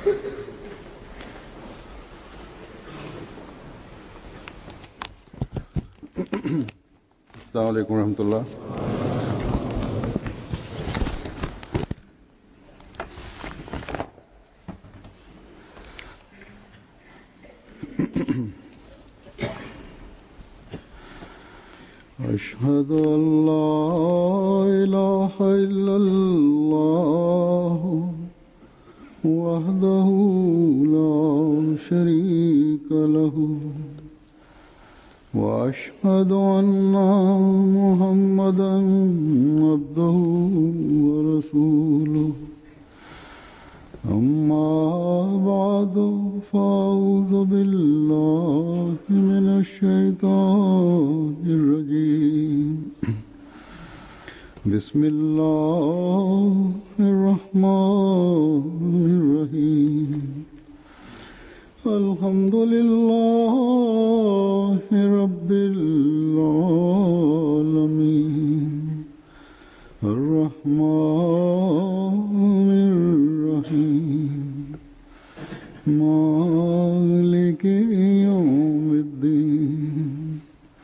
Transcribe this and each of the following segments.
अस्सलाम वालेकुम रहमतुल्लाह أشهد أن لا إله إلا الله وحده لا شريك له واشهد ان محمدا عبده ورسوله اما بعد فاعوذ بالله من الشيطان الرجيم بسم الله الرحمن الرحيم الحمد لله رب العالمين الرحمن الرحيم مالك يوم الدين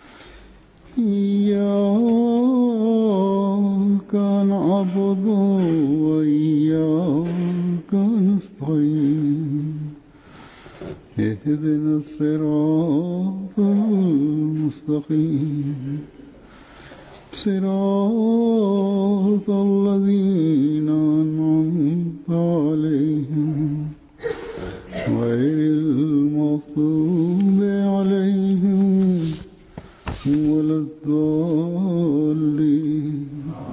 إياك نعبد وإياك نستعين اهدنا الصراط المستقيم صراط الذين أنعمت عليهم غير المغضوب عليهم ولا الضالين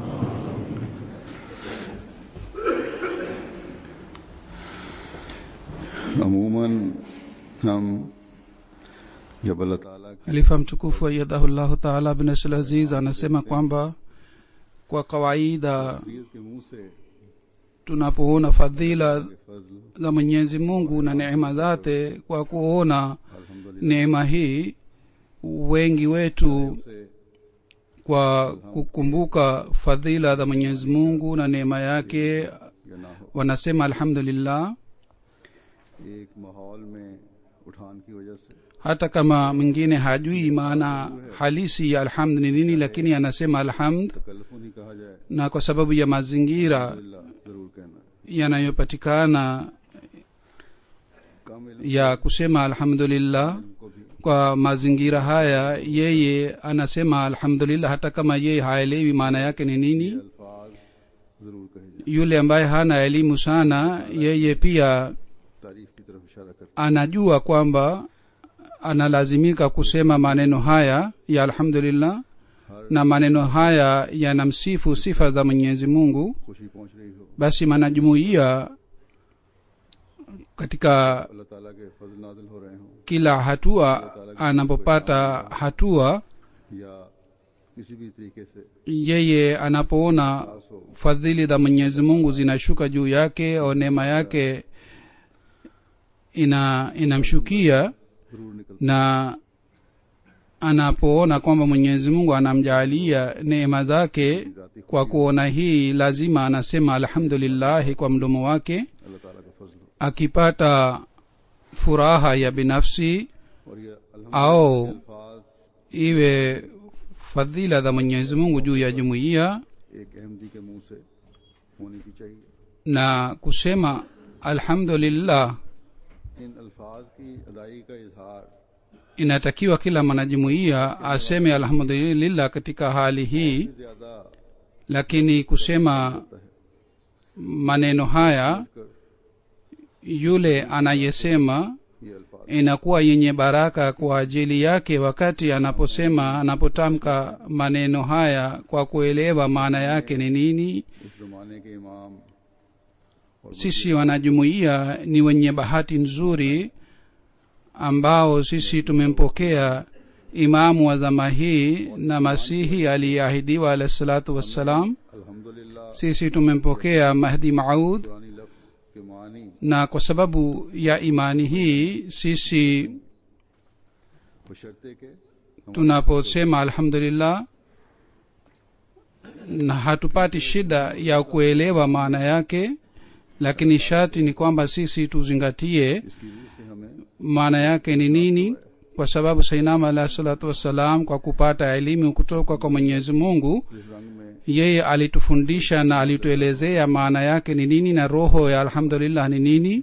عموما हम जब अल्लाह ताला की halifa mtukufu ayadahullahu taala bin abdul aziz anasema kwamba kwa kawaida तबीयत के मुंह से tunapoona fadhila फजल za mwenyezi mungu na neema zake kwa kuona अल्हम्दुलिल्लाह neema hii wengi wetu से kwa kukumbuka fadhila za mwenyezi mungu na neema yake या ना हो wanasema alhamdulillah एक माहौल में उठान की वजह से hata kama mwingine hajui maana halisi ya alhamd ni nini lakini anasema alhamd तकल्लुफ नहीं कहा जाए na kwa sababu ya mazingira अल्लाह जरूर कहना yanayopatikana कामिल ya kusema alhamdulillah को भी kwa mazingira haya yeye anasema alhamdulillah hata kama yeye haelewi maana yake ni nini अल्फाज जरूर कहे जाए yule ambaye hana elimu sana yeye pia तारीफ की तरफ इशारा करते anajua kwamba analazimika kusema maneno haya ya alhamdulillah हर na maneno haya yanamsifu sifa za mwenyezi mungu खुशी पहुंच रही हो basi manajumuia katika अल्लाह ताला के फजल नाजिल हो रहे हों kila hatua anapopata hatua या किसी भी तरीके से yeye anapoona खास हो fadhili za mwenyezi mungu zinashuka juu yake au neema yake ina inamshukia जरूर निकल na anapoona kwamba mwenyezi mungu anamjaalia neema zake जाती kwa kuona hii lazima anasema alhamdulillahi kwa mdomo wake अल्लाह ताला का फजल हो akipata furaha ya binafsi और ये आओ। अल्हम्दुलिल्लाह के अल्फाज iwe fadhila za mwenyezi mungu juu ya jumuiya एक अहमदी के मुंह से होनी भी चाहिए na kusema alhamdulillah इन अल्फाज की अदाई का इजहार inatakiwa kila mwanajumuiya aseme alhamdulillah katika hali hii ज्यादा lakini kusema होता है maneno haya कर yule anayesema ये अल्फाज inakuwa yenye baraka kwa ajili yake wakati anaposema anapotamka maneno haya kwa kuelewa maana yake ni nini इस जमाने के इमाम और sisi wanajumuiya ni wenye bahati nzuri ambao sisi tumempokea imamu wa zama hii na masihi aliyeahidiwa alahi salatu wassalam अल्हम्दुलिल्लाह sisi tumempokea mahdi maud पुरानी लफ्ज के मानी na kwa sababu ya imani hii sisi बशर्ते के हम tunaposema alhamdulillah na hatupati shida ya kuelewa maana yake lakini sharti ni kwamba sisi tuzingatie इसकी रूह से हमें maana yake ni nini kwa sababu sainama alahi salatu wassalam kwa kupata elimu kutoka kwa mwenyezi mungu इस रंग में yeye alitufundisha na alituelezea maana yake ni nini na roho ya alhamdulillah ni nini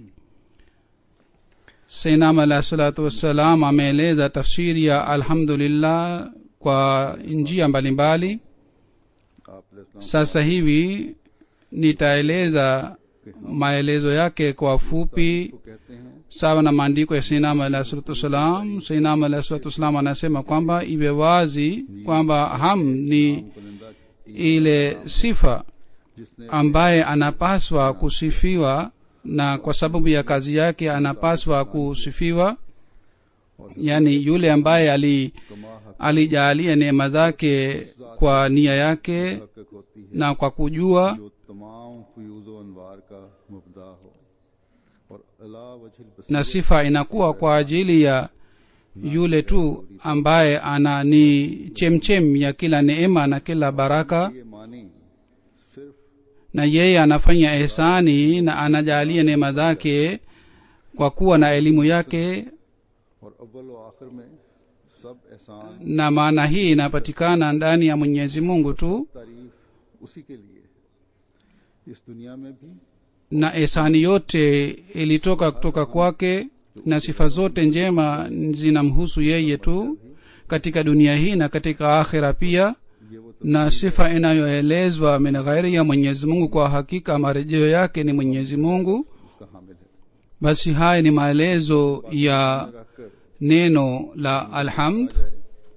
sainam alahi salatu wassalam ameeleza tafsiri ya alhamdulillah kwa njia mbalimbali आप अलैहिस्सलाम sasa hivi nitaeleza maelezo yake kwa fupi को कहते हैं sawa na maandiko ya sainam alahi salatu wassalam sainam alahi salatu wassalam anasema kwamba iwe wazi kwamba ham ni बुलंदा ile sifa जिसने ambaye anapaswa kusifiwa na kwa sababu ya kazi yake anapaswa kusifiwa yani yule ambaye ali कमा हक alijaalia neema zake kwa nia yake हक होती है na kwa kujua जो तमाम फ्यूज अनवार का मुबदा हो और अला वजह na sifa inakuwa kwa ajili ya yule tu ambaye ana ni chemchem ya kila neema na kila baraka ये मानी सिर्फ na yeye anafanya ihsani na anajalia neema zake kwa kuwa na elimu yake और अव्वल व आखिर में सब एहसान na maana hii inapatikana ndani ya mwenyezi mungu tu तारीफ उसी के लिए इस दुनिया में भी na ihsani yote ilitoka kutoka kwake na sifa zote njema zinamhusu yeye tu katika dunia hii na katika akhira pia ये वो na sifa inayoelezwa min ghairi ya mwenyezi mungu kwa hakika marejeo yake ni mwenyezi mungu उसका हामिल है basi haya ni maelezo ya रखकर neno la alhamd जाए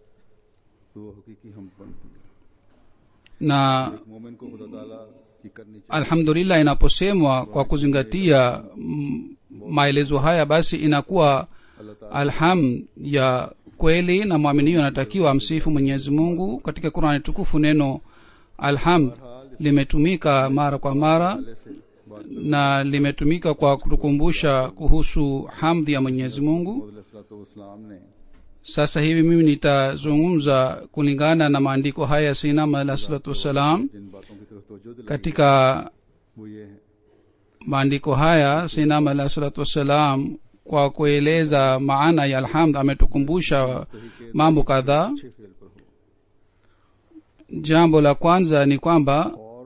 तो वो हकीकी हम बनती है na एक मोमिन को खुदा ताला की करनी चाहिए alhamdulillah inaposemwa kwa kuzingatia mm, maelezo haya basi inakuwa अल्लाह ताला alham ya kweli na mwaminio anatakiwa amsifu mwenyezi mungu katika qurani tukufu neno alhamd limetumika mara kwa mara पहले से बात na limetumika kwa kutukumbusha kuhusu hamdhi ya mwenyezi mungu इस्लाम ने sasa hivi mimi nitazungumza kulingana na maandiko haya ya sinama alah salatu wassalam जिन बातों की तरफ तवज्जो दिलाई katika वो ये है maandiko haya sinama alah salatu wassalam kwa kueleza maana ya alhamd ametukumbusha mambo kadhaa अच्छे फेल पर हो jambo la kwanza ni kwamba और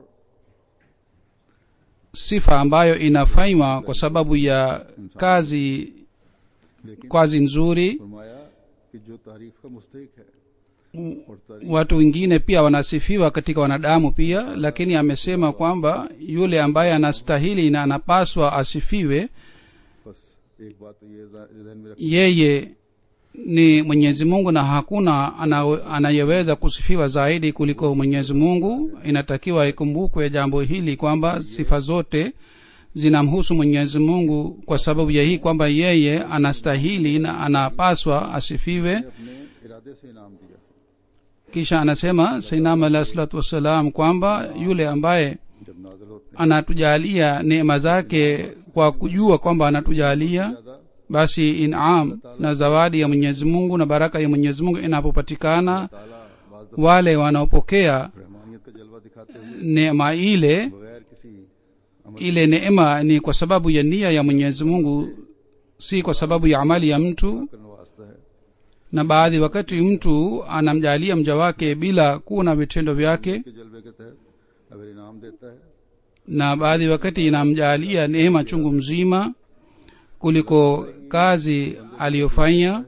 sifa ambayo inafanywa kwa sababu ya kazi लेकिन kazi nzuri फरमाया कि जो तारीफ का मुस्तहिक है और तारीफ watu wengine pia wanasifiwa katika wanadamu pia lakini amesema kwamba yule ambaye anastahili na anapaswa asifiwe बस एक बात तो ये ध्यान में रख yeye ni mwenyezi mungu na hakuna ana- anayeweza kusifiwa zaidi kuliko mwenyezi mungu inatakiwa ikumbukwe jambo hili kwamba sifa zote zinamhusu mwenyezi mungu kwa sababu ya hii kwamba yeye anastahili na anapaswa asifiwe अपने इरादे से इनाम दिया kisha anasema sainam alahi salatu wassalam kwamba yule ambaye जब नाजल होते anatujalia neema zake kwa kujua kwamba anatujalia हैं ज्यादा basi inam na zawadi ya mwenyezi mungu na baraka ya mwenyezi mungu inapopatikana ताला बाज दफा wale wanaopokea रहमानियत का जलवा दिखाते हुए neema ile बगैर किसी अमल ile neema ni kwa sababu ya nia ya mwenyezi mungu si kwa sababu ya amali ya mtu करने वास्ता है na baadhi wakati mtu anamjalia mja wake bila kuwa na vitendo vyake के जलवे के तहत अगर इनाम देता है na baadhi wakati inamjalia neema chungu mzima kuliko kazi aliyofanya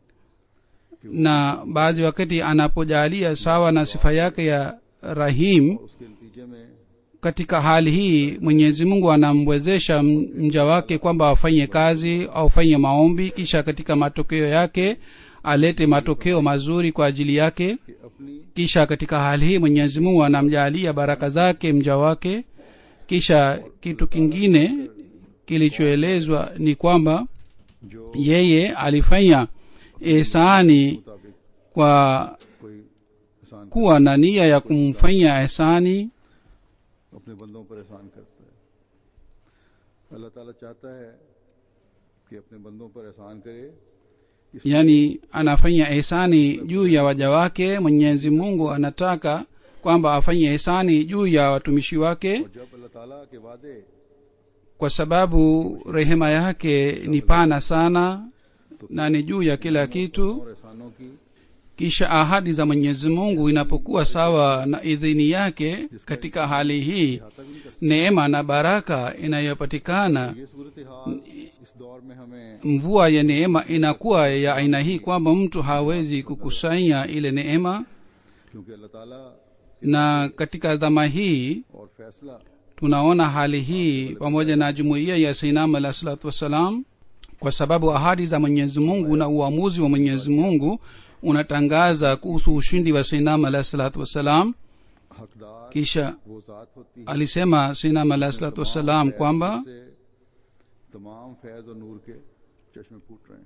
na baadhi wakati anapojalia sawa na sifa yake ya rahim उसके नतीजे में katika hali hii mwenyezi mungu anamwezesha m- mja wake kwamba afanye kazi au afanye maombi kisha katika matokeo yake alete matokeo mazuri kwa ajili yake कि अपनी kisha katika hali hii mwenyezi mungu anamjaalia baraka zake mja wake kisha kitu kingine kilichoelezwa ni kwamba जो yeye alifanya ihsani मुताबिक kwa कोई एहसान kuwa na nia ya kumfanyia ihsani अपने बंदों पर एहसान करता है अल्लाह ताला चाहता है कि अपने बंदों पर एहसान करे इस yani anafanya ihsani juu ya waja wake mwenyezi mungu anataka kwamba afanye ihsani juu ya watumishi wake और जब अल्लाह ताला के वादे kwa sababu rehema yake ni pana sana na ni juu ya kila kitu और एहसानों की kisha ahadi za mwenyezi mungu inapokuwa sawa na idhini yake katika hali hii अहाता भी नहीं कर neema na baraka inayopatikana सकते ये सूरत हाल इस दौर में हमें mvua ya neema inakuwa ya aina hii kwamba mtu hawezi kukusanya ile neema क्योंकि अल्लाह ताला na katika dhama hii और फैसला tunaona hali hii pamoja na jumuiya ya sainam alah salatu wassalam kwa sababu ahadi za mwenyezi mungu na uamuzi wa mwenyezi mungu unatangaza kuhusu ushindi wa sainam alah salatu wassalam हकदार kisha वो जात होती है alisema sainam alah salatu wassalam kwamba से तमाम फैज और नूर के चश्मे फूट रहे हैं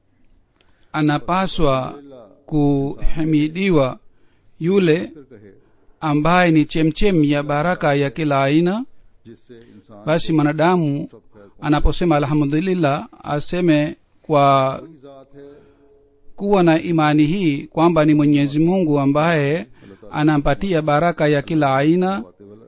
anapaswa अल्लाह kuhimidiwa yule फिर कहे ambaye ni chemchem ya baraka ya kila aina जिससे इंसान basi mwanadamu सब Faiz anaposema alhamdulillah aseme kwa वही जात है kuwa na imani hii kwamba ni mwenyezi mungu ambaye anampatia baraka ya kila aina बातें वाला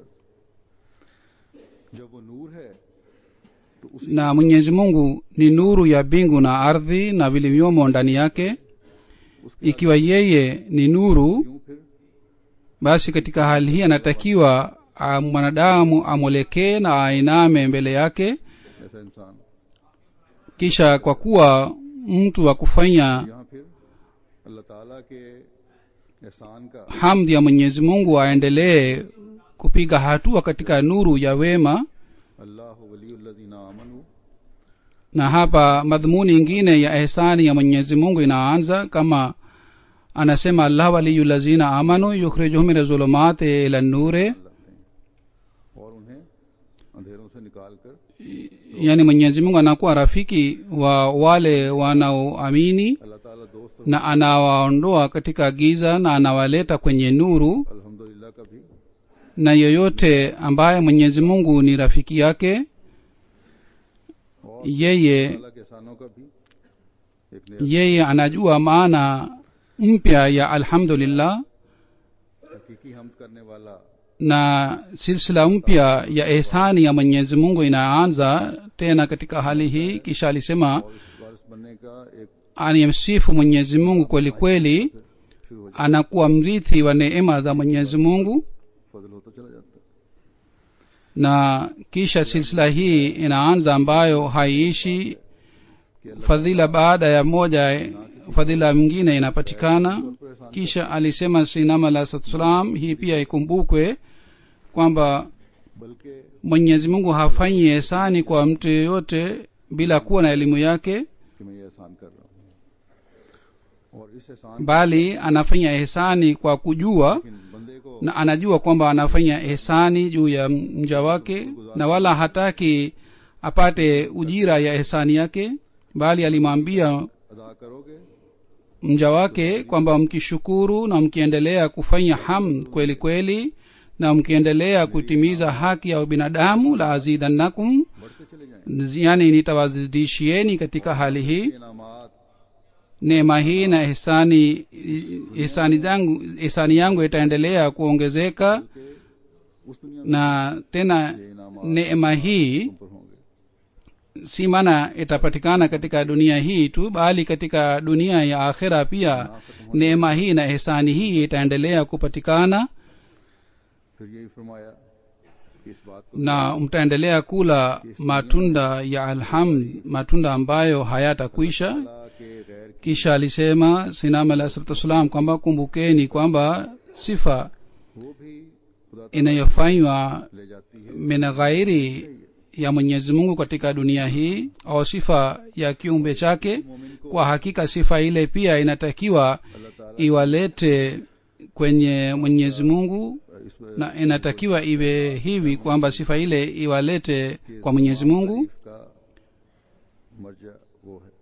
जब वो नूर है तो उसी na mwenyezi mungu ni nuru ya mbingu na ardhi na vilivyomo ndani yake ikiwa yeye ni nuru यूं फिर basi katika hali hii anatakiwa ah, mwanadamu amwelekee na ainame mbele yake ऐसा इंसान kisha kwa kuwa mtu wa kufanya यहाँ फिर अल्लाह ताला के एहसान का hamdi ya mwenyezi mungu aendelee kupiga hatua katika nuru ya wema अल्लाह वलीउल्लज़ीना आमनू na hapa madhumuni ingine ya ehsani ya mwenyezi mungu inaanza kama anasema allah waliyu lazina amanu yukhrijuhum min zulumati ila nure लाते हैं और उन्हें अंधेरों से निकाल कर yani mwenyezi mungu anakuwa rafiki wa wale wanaoamini अल्लाह ताला दोस्त na anawaondoa katika giza na anawaleta kwenye nuru अल्हम्दुलिल्लाह का भी na yoyote ambaye mwenyezi mungu ni rafiki yake और yeye ताला के एहसानों का भी एक नया yeye anajua maana mpya ya alhamdulillah हकीकी हमद करने वाला na silsila mpya ya ehsani ya mwenyezi mungu inaanza tena katika hali hii kisha alisema और इस वारिस बनने का एक anayemsifu mwenyezi mungu kweli kweli फिर हो anakuwa mrithi wa neema za mwenyezi mungu फजल होता चला जाता है na kisha silsila hii inaanza ambayo haiishi fadhila baada ya moja fadhila mwingine inapatikana kisha alisema sinam alah salam hii pia ikumbukwe kwamba बल्कि mwenyezi mungu hafanyi ehsani kwa mtu yeyote bila kuwa na elimu yake कि मैं ये एहसान कर रहा हूँ और इस एहसान bali anafanya ehsani kwa kujua लेकिन बंदे को na anajua kwamba anafanya ehsani juu ya mja wake na wala hataki apate ujira ya ehsani yake bali alimwambia अदा करोगे mja wake kwamba mkishukuru na mkiendelea kufanya hamd kweli kweli na mkiendelea kutimiza haki ya ubinadamu la azidannakum बढ़ते चले जाएंगे yani nitawazidishieni katika hali hii इनामात neema hii na ihsani ihsani zangu ihsani yangu itaendelea kuongezeka के उस दुनिया में na tena ये इनामात neema hii तुम पर होंगे si maana itapatikana katika dunia hii tu bali katika dunia ya akhira pia neema hii na ihsani hii itaendelea kupatikana फिर यही फरमाया कि इस बात को na mtaendelea kula matunda ya alhamd matunda ambayo hayatakwisha अल्लाह के गैर की kisha alisema sinam alah salatu wassalam kwamba kumbukeni kwamba sifa वो भी खुदा ताला inayofanywa ले जाती है min ghairi ya mwenyezi mungu katika dunia hii au sifa ya kiumbe chake मोमिन को kwa hakika sifa ile pia inatakiwa अल्लाह ताला iwalete kwenye mwenyezi mungu इस na inatakiwa iwe hivi kwamba sifa ile iwalete kwa mwenyezi mungu तारीफ का मर्जा वो है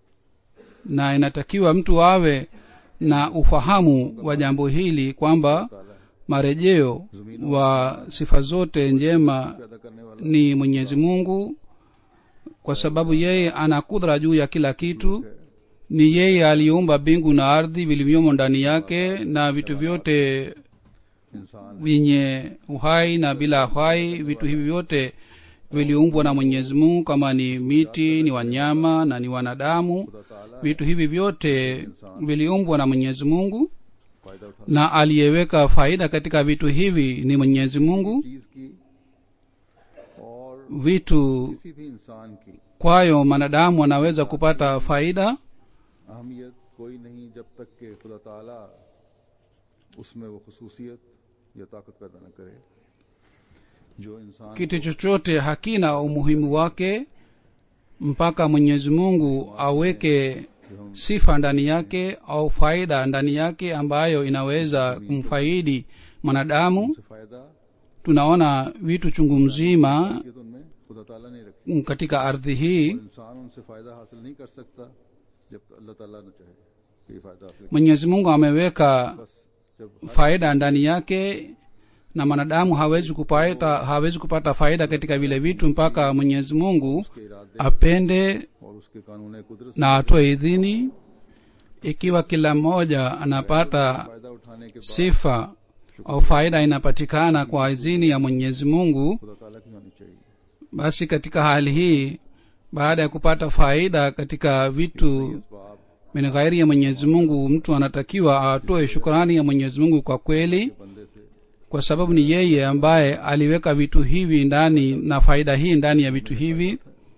na inatakiwa mtu awe na ufahamu wa jambo hili kwamba ताला marejeo wa sifa zote njema पैदा करने वाला ni mwenyezi mungu kwa sababu yeye ana kudra juu ya kila kitu ni yeye aliyeumba mbingu na ardhi vilivyomo ndani yake na vitu vyote इंसान vyenye uhai na bila uhai vitu hivi vyote viliumbwa na mwenyezi mungu kama ni miti ni wanyama na ni wanadamu खुदा ताला vitu hivi vyote viliumbwa na mwenyezi mungu फायदा उठा na aliyeweka faida katika vitu hivi ni mwenyezi mungu चीज की और vitu किसी भी इंसान की kwayo mwanadamu anaweza kupata faida अहमियत कोई नहीं जब तक कि खुदा ताला उसमें वो खसूसियत या ताकत पैदा न करे जो इंसान kitu chochote hakina umuhimu wake mpaka mwenyezi mungu aweke जो हम sifa ndani yake au faida ndani yake ambayo inaweza kumfaidi mwanadamu से फायदा tunaona vitu chungu mzima खसूसियत उनमें खुदा ताला ने रखी katika ardhi hii और इंसान उनसे फायदा हासिल नहीं कर सकता जब तक अल्लाह ताला न चाहे कि ये फायदा हासिल करे। mwenyezi mungu ameweka बस जब faida ndani yake na mwanadamu hawezi kupata hawezi kupata faida katika vile vitu mpaka mwenyezi mungu उसके इरादे apende और उसके कानून कुदरत na atoe idhini ikiwa kila mmoja anapata फायदा उठाने के बाद sifa au faida inapatikana kwa idhini ya mwenyezi mungu खुदा ताला की होनी चाहिए basi katika hali hii baada ya kupata faida katika vitu इसबाब min ghairi ya mwenyezi mungu mtu anatakiwa atoe shukrani ya mwenyezi mungu kwa kweli बंदे से kwa sababu ni yeye ambaye aliweka vitu hivi ndani na faida hii ndani ya vitu hivi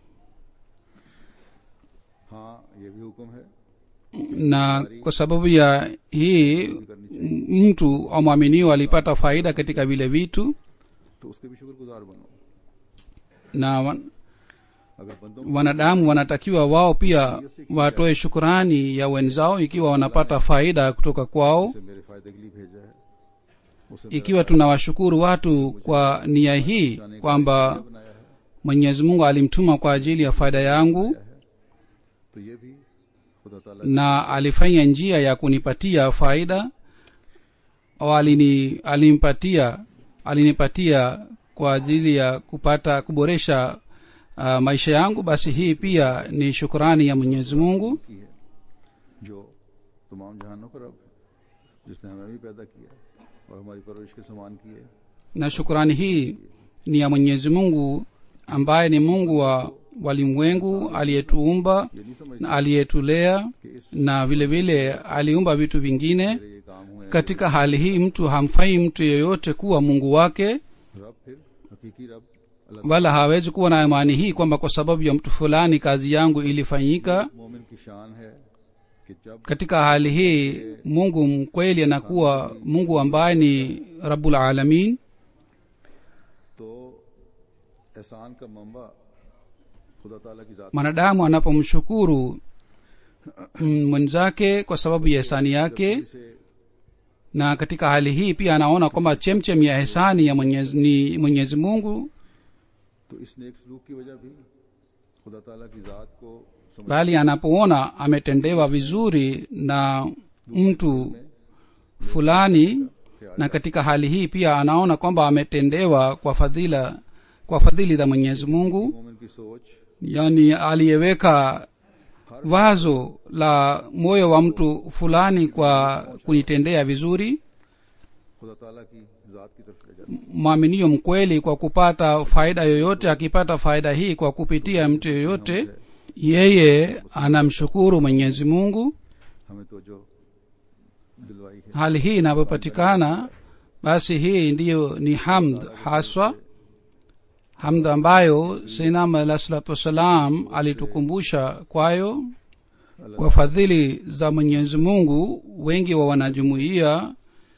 हाँ ये भी हुक्म है na kwa sababu ya hii m- mtu au mwaminio alipata faida katika vile vitu तो उसके भी शुक्रगुजार बनो na wa- अगर बंदों wanadamu wanatakiwa wao pia watoe shukurani ya wenzao ikiwa wanapata faida kutoka kwao से मेरे फायदे के लिए भेजा है उसे ikiwa tunawashukuru watu kwa nia hii जाने के kwamba लिए बनाया है mwenyezi mungu alimtuma kwa ajili ya faida yangu तो ये भी खुदा ताला na alifanya njia ya kunipatia faida au alini alimpatia alinipatia kwa ajili ya kupata kuboresha uh, maisha yangu basi hii pia ni shukrani ya mwenyezi mungu की है जो तमाम जहानों का रब है जिसने हमें भी पैदा किया और हमारी परवरिश के समान की है na shukrani hii ni ya mwenyezi mungu ambaye ni mungu wa walimwengu aliyetuumba ये नहीं समझ na aliyetulea कि इस na vile vile aliumba vitu vingine मेरे ये काम हुए katika hali hii mtu hamfai mtu yeyote kuwa mungu wake रब फिर हकीकी रब अल्लाह wala hawezi kuwa na imani hii kwamba kwa sababu ya mtu fulani kazi yangu ilifanyika मोमिन की शान है कि जब katika hali hii mungu mkweli anakuwa mungu ambaye ni rabbul alamin तो एहसान का मंबा खुदा ताला की जात mwanadamu anapomshukuru mm, mwenzake kwa sababu ya hisani yake से na katika hali hii pia anaona kwamba chemchem ya hisani ya mwenyezi, ni mwenyezi mungu तो इस नेक सलूक की वजह भी खुदा ताला की जात को समझ bali anapoona ametendewa vizuri na mtu fulani na katika hali hii pia anaona kwamba ametendewa kwa fadhila kwa fadhili za mwenyezi mungu मोमिन की सोच yaani aliyeweka wazo la moyo wa mtu fulani kwa kunitendea vizuri खुदा ताला की जात की तरफ ले जाती mwaminio mkweli kwa kupata faida yoyote akipata faida hii kwa kupitia mtu yoyote yeye anamshukuru mwenyezi mungu है हमें तो जो दिलवाई है hali hii inapopatikana basi hii ndiyo ni hamd haswa hamd ambayo sinam alah salatu wassalam alitukumbusha kwayo kwa fadhili za mwenyezi mungu wengi wa wanajumuiya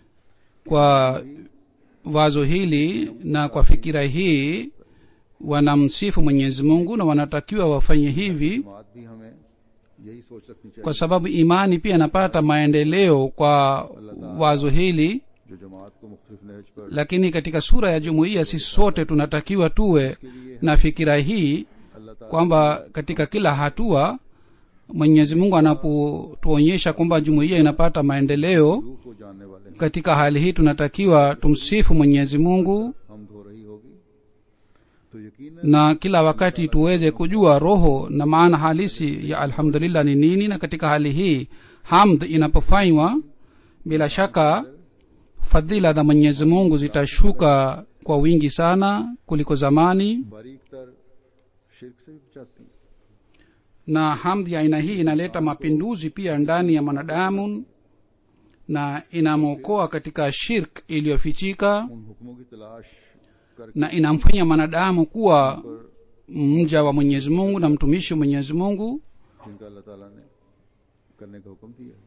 kwa wazo hili na kwa fikira hii wanamsifu mwenyezi mungu na wanatakiwa wafanye hivi जमात भी हमें यही सोच रखनी चाहिए kwa sababu imani pia inapata maendeleo kwa wazo hili जो जमात को मुख्तलिफ नहज पर lakini katika sura ya jumuiya sisi sote tunatakiwa tuwe के लिए na fikira hii अल्लाह ताला kwamba katika kila hatua mwenyezi mungu anapotuonyesha kwamba jumuiya inapata maendeleo रूह को जानने वाले हैं katika hali hii tunatakiwa tumsifu mwenyezi mungu हम धो रही होगी तो यकीन na kila wakati tuweze kujua roho na maana halisi ya alhamdulillah ni nini na katika hali hii hamd inapofanywa bila shaka fadhila za mwenyezi mungu zitashuka kwa wingi sana kuliko zamani बारीक तर शिरक से भी बचाती हैं na hamdhi ya aina hii inaleta mapinduzi pia ndani ya mwanadamu na inamwokoa katika shirk iliyofichika उन हुक्मों की तलाश करके na inamfanya mwanadamu kuwa mja wa mwenyezi mungu na mtumishi wa mwenyezi mungu जिनका अल्लाह ताला ने करने का हुक्म दिया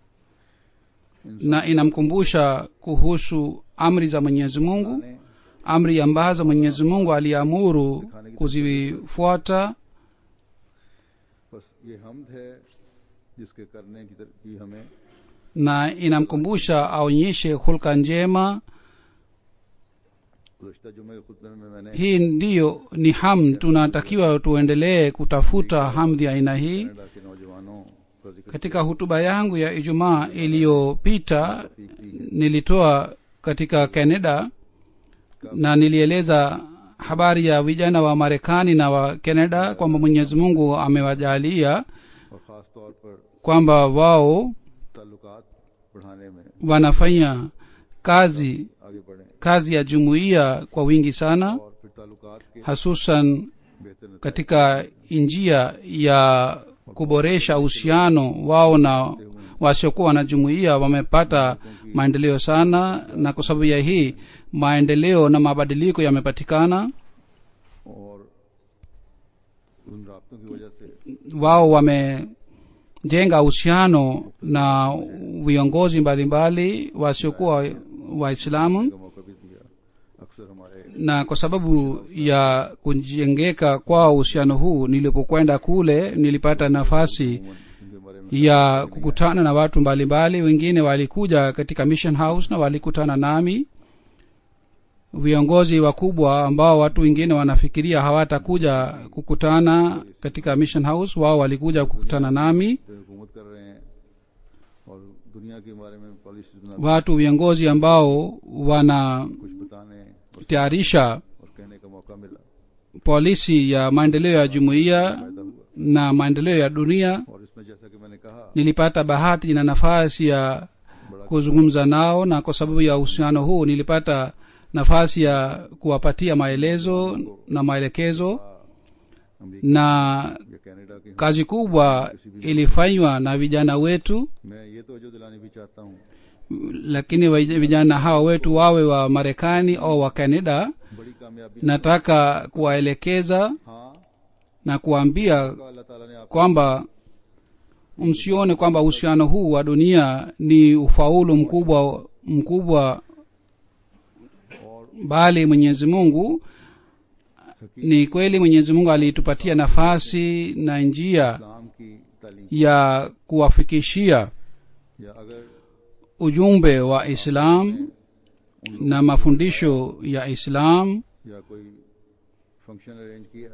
na inamkumbusha kuhusu amri za mwenyezi mungu ने amri ambazo mwenyezi mungu aliamuru kuzifuata बस ये हमद है जिसके करने की तरफ भी हमें na inamkumbusha aonyeshe hulka njema गुजशत जुमे के खुतबे में मैंने hii ndiyo ni hamd tunatakiwa tuendelee kutafuta hamdhi ya aina hii Canada के नौजवानों का जिक्र katika hutuba yangu ya ijumaa iliyopita nilitoa katika canada na nilieleza habari ya vijana wa marekani na wa canada kwamba mwenyezi mungu amewajalia और ख़ास तौर पर kwamba wao ताल्लुकात बढ़ाने में wanafanya kazi आगे बढ़े kazi ya jumuiya kwa wingi sana और फिर ताल्लुकात के hasusan बेहतर नतीजे katika njia ya kuboresha uhusiano wao na wasiokuwa na jumuiya wamepata maendeleo sana na kwa sababu ya hii maendeleo na mabadiliko yamepatikana और उन राबतों की वजह से wao wamejenga uhusiano na viongozi mbalimbali wasiokuwa waislamu का मौका भी दिया अक्सर हमारे na kwa sababu ya kujengeka kwa uhusiano huu nilipokwenda kule nilipata nafasi उनके बारे में ya kukutana na watu mbalimbali wengine walikuja katika mission house na walikutana nami viongozi wakubwa ambao watu wengine wanafikiria hawatakuja kukutana katika mission house wao walikuja kukutana nami जो हुकूमत कर रहे हैं और दुनिया के बारे में पॉलिसी बना watu viongozi ambao wanatayarisha कुछ बताने और, और कहने का मौका मिला polisi ya maendeleo ya jumuiya फायदा हुआ na maendeleo ya dunia और इसमें जैसा कि मैंने कहा nilipata bahati na nafasi ya बड़ा kuzungumza nao na kwa sababu ya uhusiano huu nilipata nafasi ya kuwapatia maelezo na maelekezo America na या कनाडा के kazi kubwa ilifanywa na vijana wetu मैं ये तो जो दिलानी भी चाहता हूँ lakini wa- vijana hawa wetu wawe wa marekani au wa canada बड़ी कामयाबी nataka kuwaelekeza हाँ na kuwaambia का अल्लाह ताला ने आप kwamba msione kwamba uhusiano huu wa dunia ni ufaulu mkubwa mkubwa और bali mwenyezi mungu ni kweli mwenyezi mungu alitupatia nafasi na njia इस्लाम की तालीम ya kuwafikishia या अगर ujumbe wa islam na mafundisho ya islam या कोई function arrange किया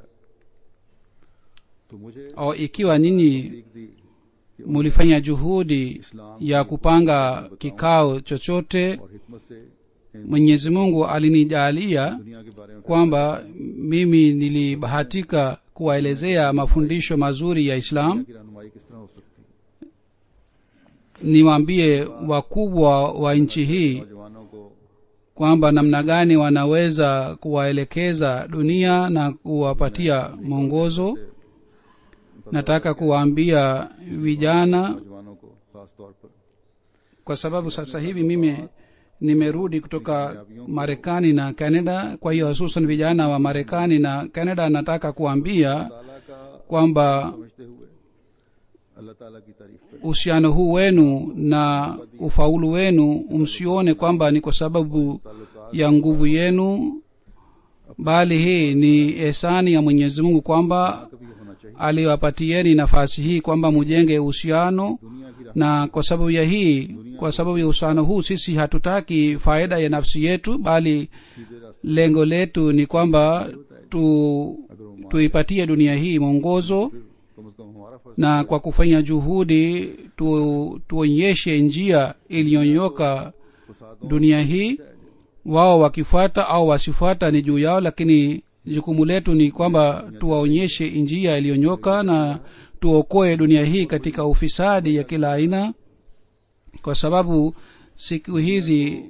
तो मुझे au ikiwa nyinyi तौफीक दी कि mulifanya juhudi इस्लाम ya kupanga kikao chochote और हिकमत से इन mwenyezi mungu alinijalia दुनिया के बारे में kwamba mimi nilibahatika kuwaelezea mafundisho mazuri ya islam की रहनुमाई किस तरह हो सकती है niwaambie wakubwa wa nchi hii नौजवानों को kwamba namna gani wanaweza kuwaelekeza dunia na kuwapatia mwongozo nataka kuwaambia vijana नौजवानों को खास तौर पर kwa sababu sasa hivi mimi nimerudi kutoka marekani na canada kwa hiyo hususan vijana wa marekani na canada nataka kuambia ताला का kwamba समझते हुए अल्लाह ताला की तारीफ करें uhusiano huu wenu na ufaulu wenu msione kwamba ni kwa sababu ya nguvu yenu bali hii ni ehsani ya mwenyezi mungu kwamba कभी ये होना चाहिए aliwapatieni nafasi hii kwamba mujenge uhusiano दुनिया की राह na kwa sababu ya hii kwa sababu ya uhusiano huu sisi hatutaki faida ya nafsi yetu bali सीधे रास्ते lengo letu ni kwamba tu अगर वो मान tuipatie dunia hii mwongozo फिर कम से कम हमारा फर्ज na kwa kufanya juhudi tu, tuonyeshe njia iliyonyoka फसादों dunia hii wao wakifuata au wasifuata ni juu yao lakini jukumu letu ni kwamba tuwaonyeshe njia iliyonyoka na tuokoe dunia hii katika ufisadi ya kila aina kwa sababu siku hizi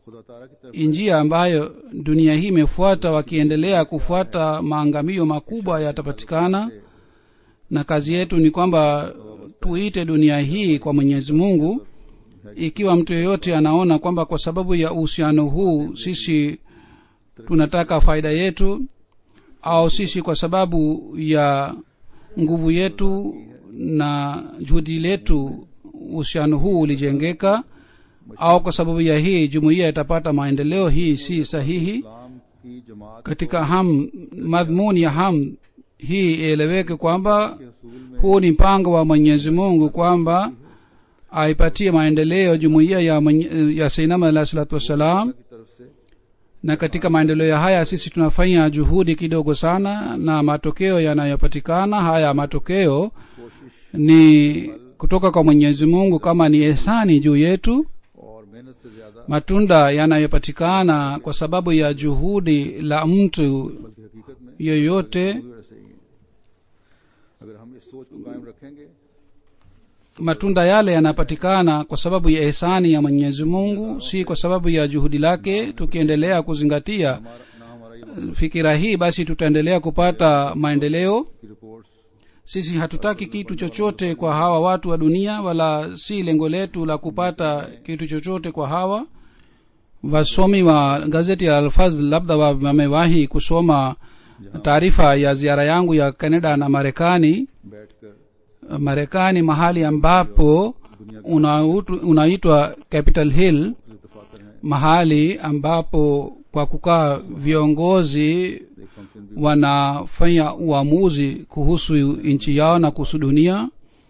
खुदा ताला की तरफ njia ambayo dunia hii imefuata wakiendelea kufuata maangamio makubwa yatapatikana na kazi yetu ni kwamba tuite dunia hii kwa mwenyezi mungu ikiwa mtu yeyote anaona kwamba kwa sababu ya uhusiano huu sisi tunataka faida yetu au sisi kwa sababu ya nguvu yetu na juhudi letu uhusiano huu ulijengeka au kwa sababu ya hii jumuiya itapata maendeleo hii si sahihi इस्लाम की जमात katika ham madhmuni ya ham hii ieleweke kwamba के असूल में huu ni mpango wa mwenyezi mungu kwamba aipatie maendeleo jumuiya ya, mwenye- ya seinama alahi salatu wassalam की तरफ से na katika maendeleo ya haya sisi tunafanya juhudi kidogo sana na matokeo yanayopatikana haya matokeo कोशिश ni kutoka kwa mwenyezi mungu kama ni ehsani juu yetu और मेहनत से ज्यादा matunda yanayopatikana kwa sababu ya juhudi la mtu बल्कि हकीकत में yoyote भी वैसे ही है अगर हम इस सोच को कायम रखेंगे matunda yale yanapatikana kwa sababu ya ehsani ya mwenyezi mungu si kwa sababu ya juhudi lake tukiendelea kuzingatia हमारा ना हमारा ये fikira hii basi tutaendelea kupata maendeleo की reports sisi hatutaki kitu chochote kwa hawa watu wa dunia wala si lengo letu la kupata kitu chochote kwa hawa wasomi wa gazeti ya alfaz labda wa- wamewahi kusoma taarifa ya ziara yangu ya canada na marekani बैठकर marekani mahali ambapo unautu- unaitwa capital hill इतफाकर हैं mahali ambapo kwa kukaa viongozi एक function भी wanafanya uamuzi kuhusu nchi yao na kuhusu dunia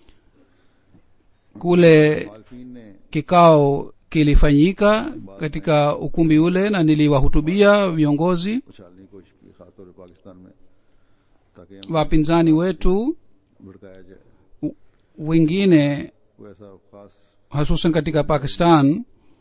kule मालफीन ने kikao kilifanyika katika ukumbi ule na niliwahutubia viongozi उछालने की कोशिश की खासतौर पर पाकिस्तान में ताकि हम wapinzani wetu भड़काया जाए wengine वो ऐसा खास hususan katika pakistan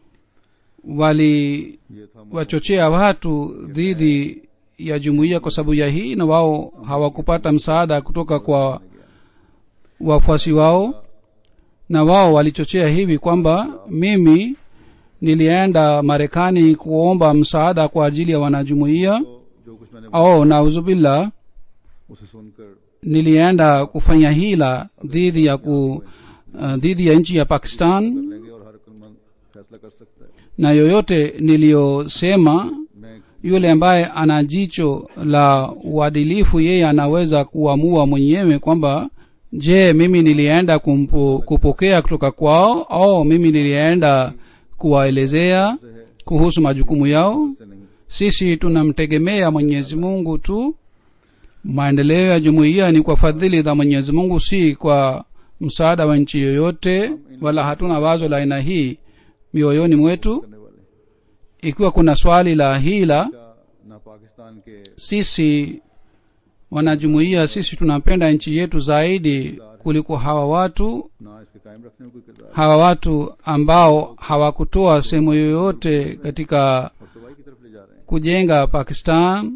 wali ये था wachochea watu dhidi ya jumuiya kwa sababu ya hii na wao hawakupata msaada kutoka kwa wafuasi wao na wao walichochea hivi kwamba mimi nilienda marekani kuomba msaada kwa ajili ya wanajumuiya तो जो कुछ मैंने au nauzubillah उसे सुनकर nilienda kufanya hila dhidi ya ku uh, dhidi ya nchi ya pakistan कर लेंगे और हर अक्लमंद फैसला कर सकता है na yoyote niliyosema मैं yule ambaye ana jicho la uadilifu yeye anaweza kuamua mwenyewe kwamba je mimi nilienda kumpo, kupokea kutoka kwao au mimi nilienda kuwaelezea से है kuhusu majukumu yao से नहीं sisi tunamtegemea mwenyezi mungu tu maendeleo ya jumuiya ni kwa fadhili za mwenyezi mungu si kwa msaada wa nchi yoyote wala hatuna wazo la aina hii mioyoni mwetu करने वाले ikiwa kuna swali la hila का ना पाकिस्तान के sisi wanajumuiya sisi tunapenda nchi yetu zaidi kuliko hawa watu ना इसके कायम रखने में कोई किरदार hawa watu ambao hawakutoa sehemu yoyote katika और तबाही की तरफ ले जा रहे हैं kujenga pakistan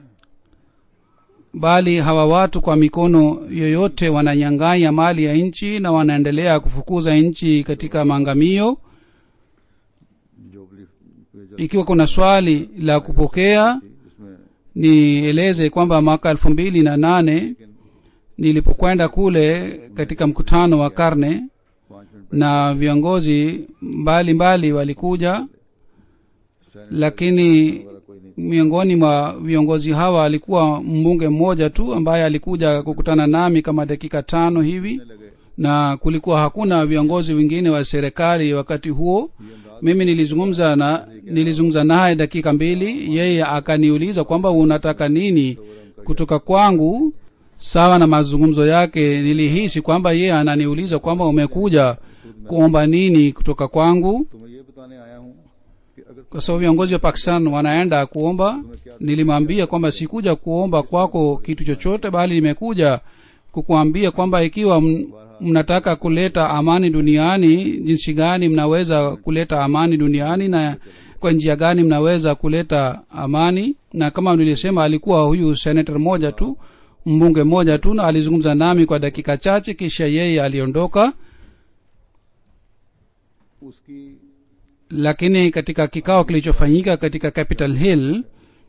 bali hawa watu kwa mikono yoyote wananyang'anya mali ya nchi na wanaendelea kufukuza nchi katika maangamio जो belief पे जो ikiwa kuna swali la kupokea थी, जिसमें nieleze kwamba mwaka elfu mbili na nane लेकिन nilipokwenda kule katika mkutano wa karne पांच minute na viongozi mbalimbali mbali walikuja सैनिक lakini वगैरह कोई नहीं miongoni mwa viongozi hawa alikuwa mbunge mmoja tu ambaye alikuja kukutana nami kama dakika tano hivi कहने लगे na kulikuwa hakuna viongozi wengine wa serikali wakati huo ये अंदाज mimi nilizungumza na nilizungumza naye dakika mbili yeye akaniuliza kwamba unataka nini kutoka kwangu sawa na mazungumzo yake nilihisi kwamba yeye ananiuliza kwamba umekuja kuomba nini kutoka kwangu तो मैं ये बताने आया हूँ कि अगर kwa sababu viongozi wa pakistan wanaenda kuomba तुम्हें क्या nilimwambia kwamba sikuja kuomba kwako kitu chochote bali nimekuja kukuambia kwamba ikiwa m- mnataka kuleta amani duniani jinsi gani mnaweza kuleta amani duniani na kwa njia gani mnaweza kuleta amani na kama nilisema alikuwa huyu senator mmoja tu mbunge mmoja tu na alizungumza nami kwa dakika chache kisha yeye aliondoka उसकी lakini katika kikao kilichofanyika katika capital hill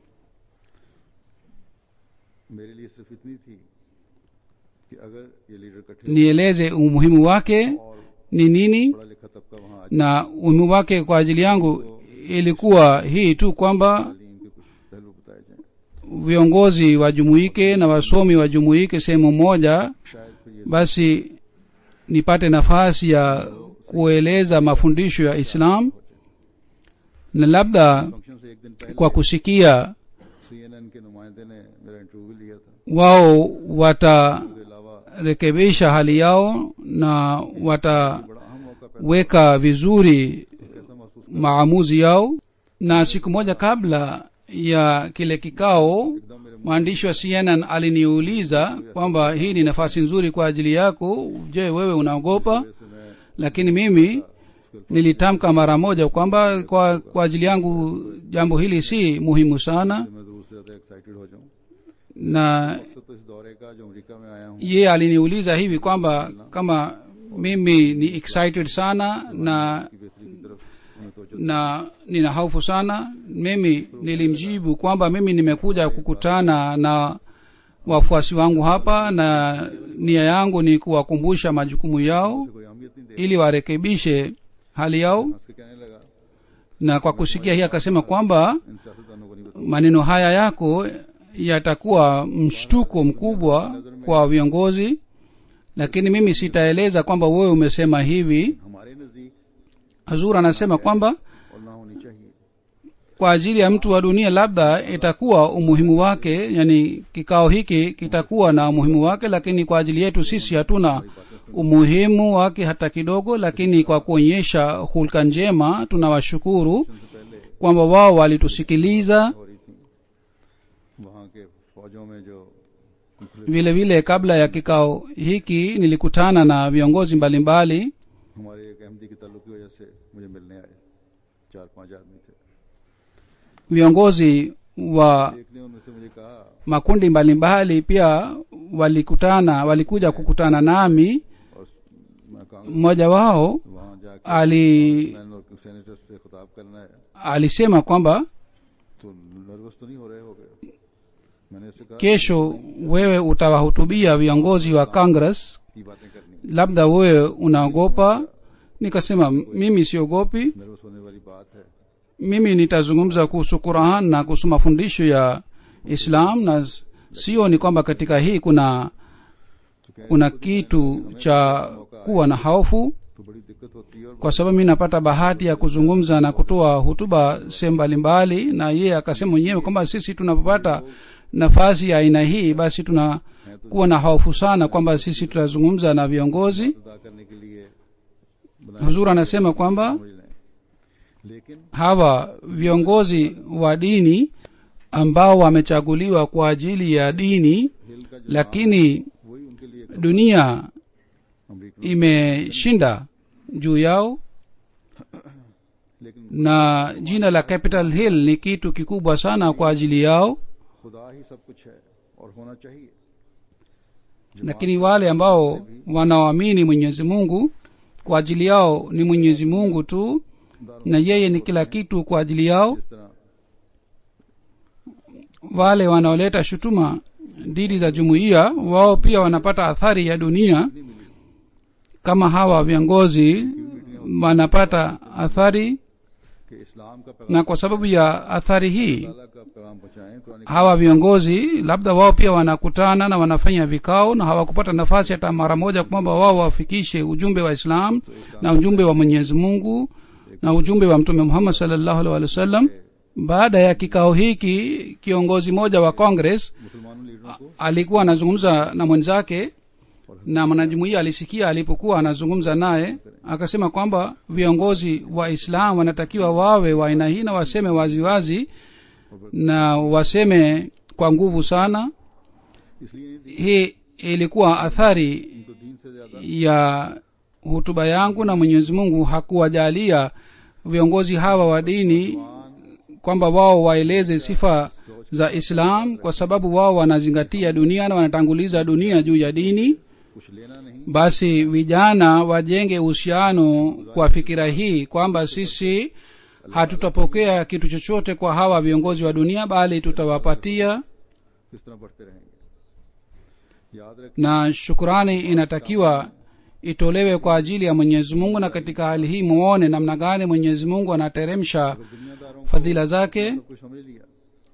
मेरे लिए सिर्फ इतनी थी कि अगर ये लीडर इकट्ठे nieleze umuhimu wake और ni nini पढ़ा लिखा तबका वहाँ आ na umuhimu wake kwa ajili yangu ilikuwa hii tu kwamba तालीम के कुछ पहलू बताए जाएं viongozi wajumuike na wasomi wajumuike sehemu moja शायद फिर ये basi nipate nafasi ya kueleza mafundisho ya islam na labda function से एक दिन पहले kwa kusikia सीएनएन के नुमाइंदे ने मेरा इंटरव्यू लिया था wao उसके अलावा watarekebisha hali yao na wataweka बड़ा अहम मौका पैदा vizuri कैसा महसूस maamuzi yao na siku moja kabla ya kile kikao एकदम मेरे mwandishi wa cnn aliniuliza kwamba hii ni nafasi nzuri kwa ajili yako je wewe unaogopa मुंह से मैं lakini mimi उसके nilitamka mara moja kwamba kwa, kwa ajili yangu jambo hili si muhimu sana से मैं जरूर से ज्यादा एक्साइटेड हो जाऊं na मकसद तो इस दौरे का जो अमेरिका में आया हूँ ye aliniuliza hivi kwamba kama mimi ni excited sana na की बेहतरी की तरफ उन्हें तो na nina hofu sana mimi nilimjibu kwamba mimi nimekuja kukutana na wafuasi wangu hapa na nia yangu ni kuwakumbusha majukumu yao कोई अहमियत नहीं दे ili warekebishe hali yao हंस के कहने लगा na kwa kusikia hii akasema kwamba इन सियासतदानों को नहीं बताऊं maneno haya yako yatakuwa mshtuko mkubwa kwa viongozi lakini mimi sitaeleza kwamba wewe umesema hivi हमारे नजदीक hazur anasema kwamba और ना होनी चाहिए kwa ajili ya mtu wa dunia labda itakuwa umuhimu wake yani kikao hiki kitakuwa na umuhimu wake lakini kwa ajili yetu sisi hatuna umuhimu wake hata kidogo lakini kwa kuonyesha hulka njema tunawashukuru से पहले kwamba wao walitusikiliza हो रही थी वहाँ के फौजों में जो मुख्तलिफ vile vile kabla ya kikao hiki nilikutana na viongozi mbalimbali हमारे एक अहमदी के ताल्लुक की वजह से मुझे मिलने आए चार पांच आदमी थे viongozi wa एक ने उनमें से मुझे कहा makundi mbalimbali pia walikutana walikuja kukutana nami और मैं कांग्रेस mmoja wao वहाँ जाके ali मैन और सेनेटर से खिताब करना है alisema kwamba तो नर्वस तो नहीं हो रहे हो गए मैंने ऐसे कहा kesho wewe utawahutubia viongozi wa congress की बातें करनी labda wewe unaogopa nikasema mimi siogopi nervous होने वाली बात है mimi nitazungumza kuhusu quran na kuhusu mafundisho ya islam na s- sio ni kwamba katika hii kuna तो कह kuna kitu cha kuwa na hofu तो बड़ी दिक्कत होती है और kwa sababu mi napata bahati ya kuzungumza na kutoa hutuba sehemu mbalimbali na yeye akasema mwenyewe kwamba sisi tunapopata nafasi ya aina hii basi tunakuwa na hofu sana kwamba sisi tutazungumza na viongozi अदा करने के लिए बनाए huzur anasema kwamba समझ लें लेकिन hawa viongozi wa dini ambao wamechaguliwa kwa ajili ya dini हिल का जो lakini वही उनके लिए एक dunia अमरीका imeshinda juu yao लेकिन na jina la capital hill ni kitu kikubwa sana kwa ajili yao खुदा ही सब कुछ है और होना चाहिए lakini wale ambao wanaoamini mwenyezi mungu kwa ajili yao ni mwenyezi mungu tu na yeye ni kila kitu kwa ajili yao जिस तरह wale wanaoleta shutuma dhidi za jumuiya wao pia wanapata athari ya dunia नहीं मिली kama hawa viongozi wanapata athari कि इस्लाम का पैगाम na kwa sababu ya athari hii अल्लाह का पैगाम पहुंचाएं Quran hawa viongozi labda wao pia wanakutana na wanafanya vikao na hawakupata nafasi hata mara moja kwamba wao wafikishe ujumbe wa islam na ujumbe wa mwenyezi mungu na ujumbe wa mtume muhammad salllahu alhi wasallam baada ya kikao hiki kiongozi mmoja wa congress मुसलमानों लीडरों को alikuwa anazungumza na mwenzake na mwanajumuia alisikia alipokuwa anazungumza naye akasema kwamba viongozi wa islam wanatakiwa wawe wa aina hii na waseme waziwazi na waseme kwa nguvu sana इसलिए नहीं दी hii ilikuwa athari इनको दीन से ज्यादा ya hutuba yangu na mwenyezi mungu hakuwajalia viongozi hawa wa dini kwamba wao waeleze sifa za islam kwa sababu wao wanazingatia dunia na wanatanguliza dunia juu ya dini कुछ लेना नहीं basi vijana wajenge uhusiano kwa fikira hii kwamba sisi hatutapokea kitu chochote kwa hawa viongozi wa dunia bali tutawapatia किस तरह बढ़ते रहेंगे याद रखें na shukurani inatakiwa itolewe kwa ajili ya mwenyezi mungu na katika hali hii muone namna gani mwenyezi mungu anateremsha अगर दुनियादारों को fadhila zake सब कुछ समझ लिया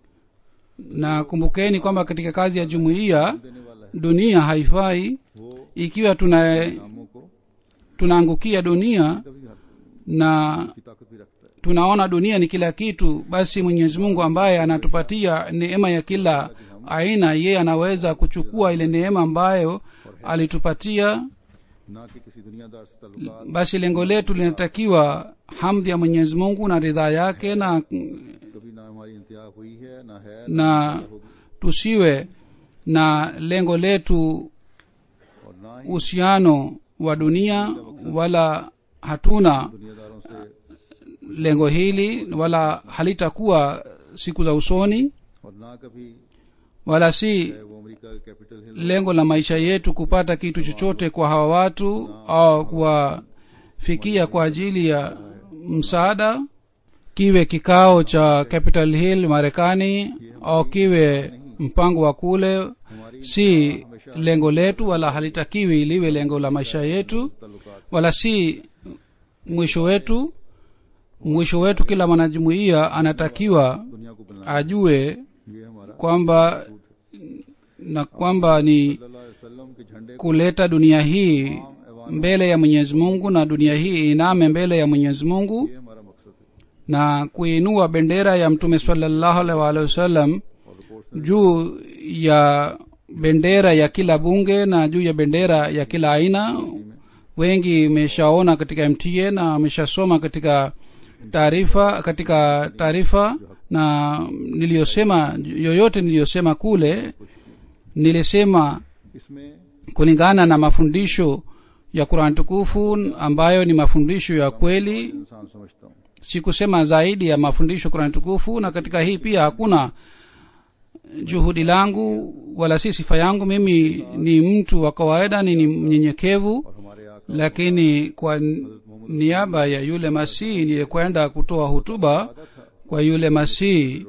na kumbukeni kwamba katika kazi ya jumuiya देने वाला है dunia haifai वो ikiwa tuna नामों को tunaangukia dunia कभी हद na की ताकत भी रखता है tunaona dunia ni kila kitu basi mwenyezi mungu ambaye anatupatia neema ya kila aina yeye anaweza kuchukua ile neema ambayo alitupatia ना कि किसी दुनियादार से ताल्लुकात basi lengo letu linatakiwa hamdi ya mwenyezi mungu na ridhaa yake na कभी ना हमारी इंतहा हुई है ना है na होगी tusiwe na lengo letu और ना ही uhusiano wa dunia wala hatuna दुनियादारों से lengo hili wala halitakuwa siku za usoni और ना कभी wala si चाहे वो अमेरिका का Capitol Hill lengo la maisha yetu kupata kitu chochote kwa hawa watu au kuwafikia kwa ajili ya msaada kiwe kikao cha capitol hill marekani au kiwe mpango wa kule हमारी si lengo letu wala halitakiwi liwe lengo la maisha yetu ताल्लुकात wala si mwisho wetu mwisho wetu kila mwanajumuiya anatakiwa दुनिया को बनाना ajue ये हमारा kwamba na kwamba ni सल्लल्लाहु अलैहि वसल्लम के झंडे को kuleta dunia hii आम ऐवान mbele ya mwenyezi mungu na dunia hii iname mbele ya mwenyezi mungu ये हमारा मकसद है na kuinua bendera ya mtume salallahu alaihi waalihi wasallam और report juu ya bendera ya kila bunge na juu ya bendera ya kila aina wengi imeshaona katika mta na ameshasoma katika taarifa katika taarifa na niliyosema yoyote niliyosema kule nilisema इसमें kulingana na mafundisho ya qurani tukufu ambayo ni mafundisho ya kweli इंसान समझता हूँ sikusema zaidi ya mafundisho qurani tukufu na katika hii pia hakuna juhudi langu wala si sifa yangu mimi ni mtu wa kawaida ni ni mnyenyekevu और हमारे आका lakini kwa niaba ya yule masihi nilikwenda kutoa hutuba kwa yule masihi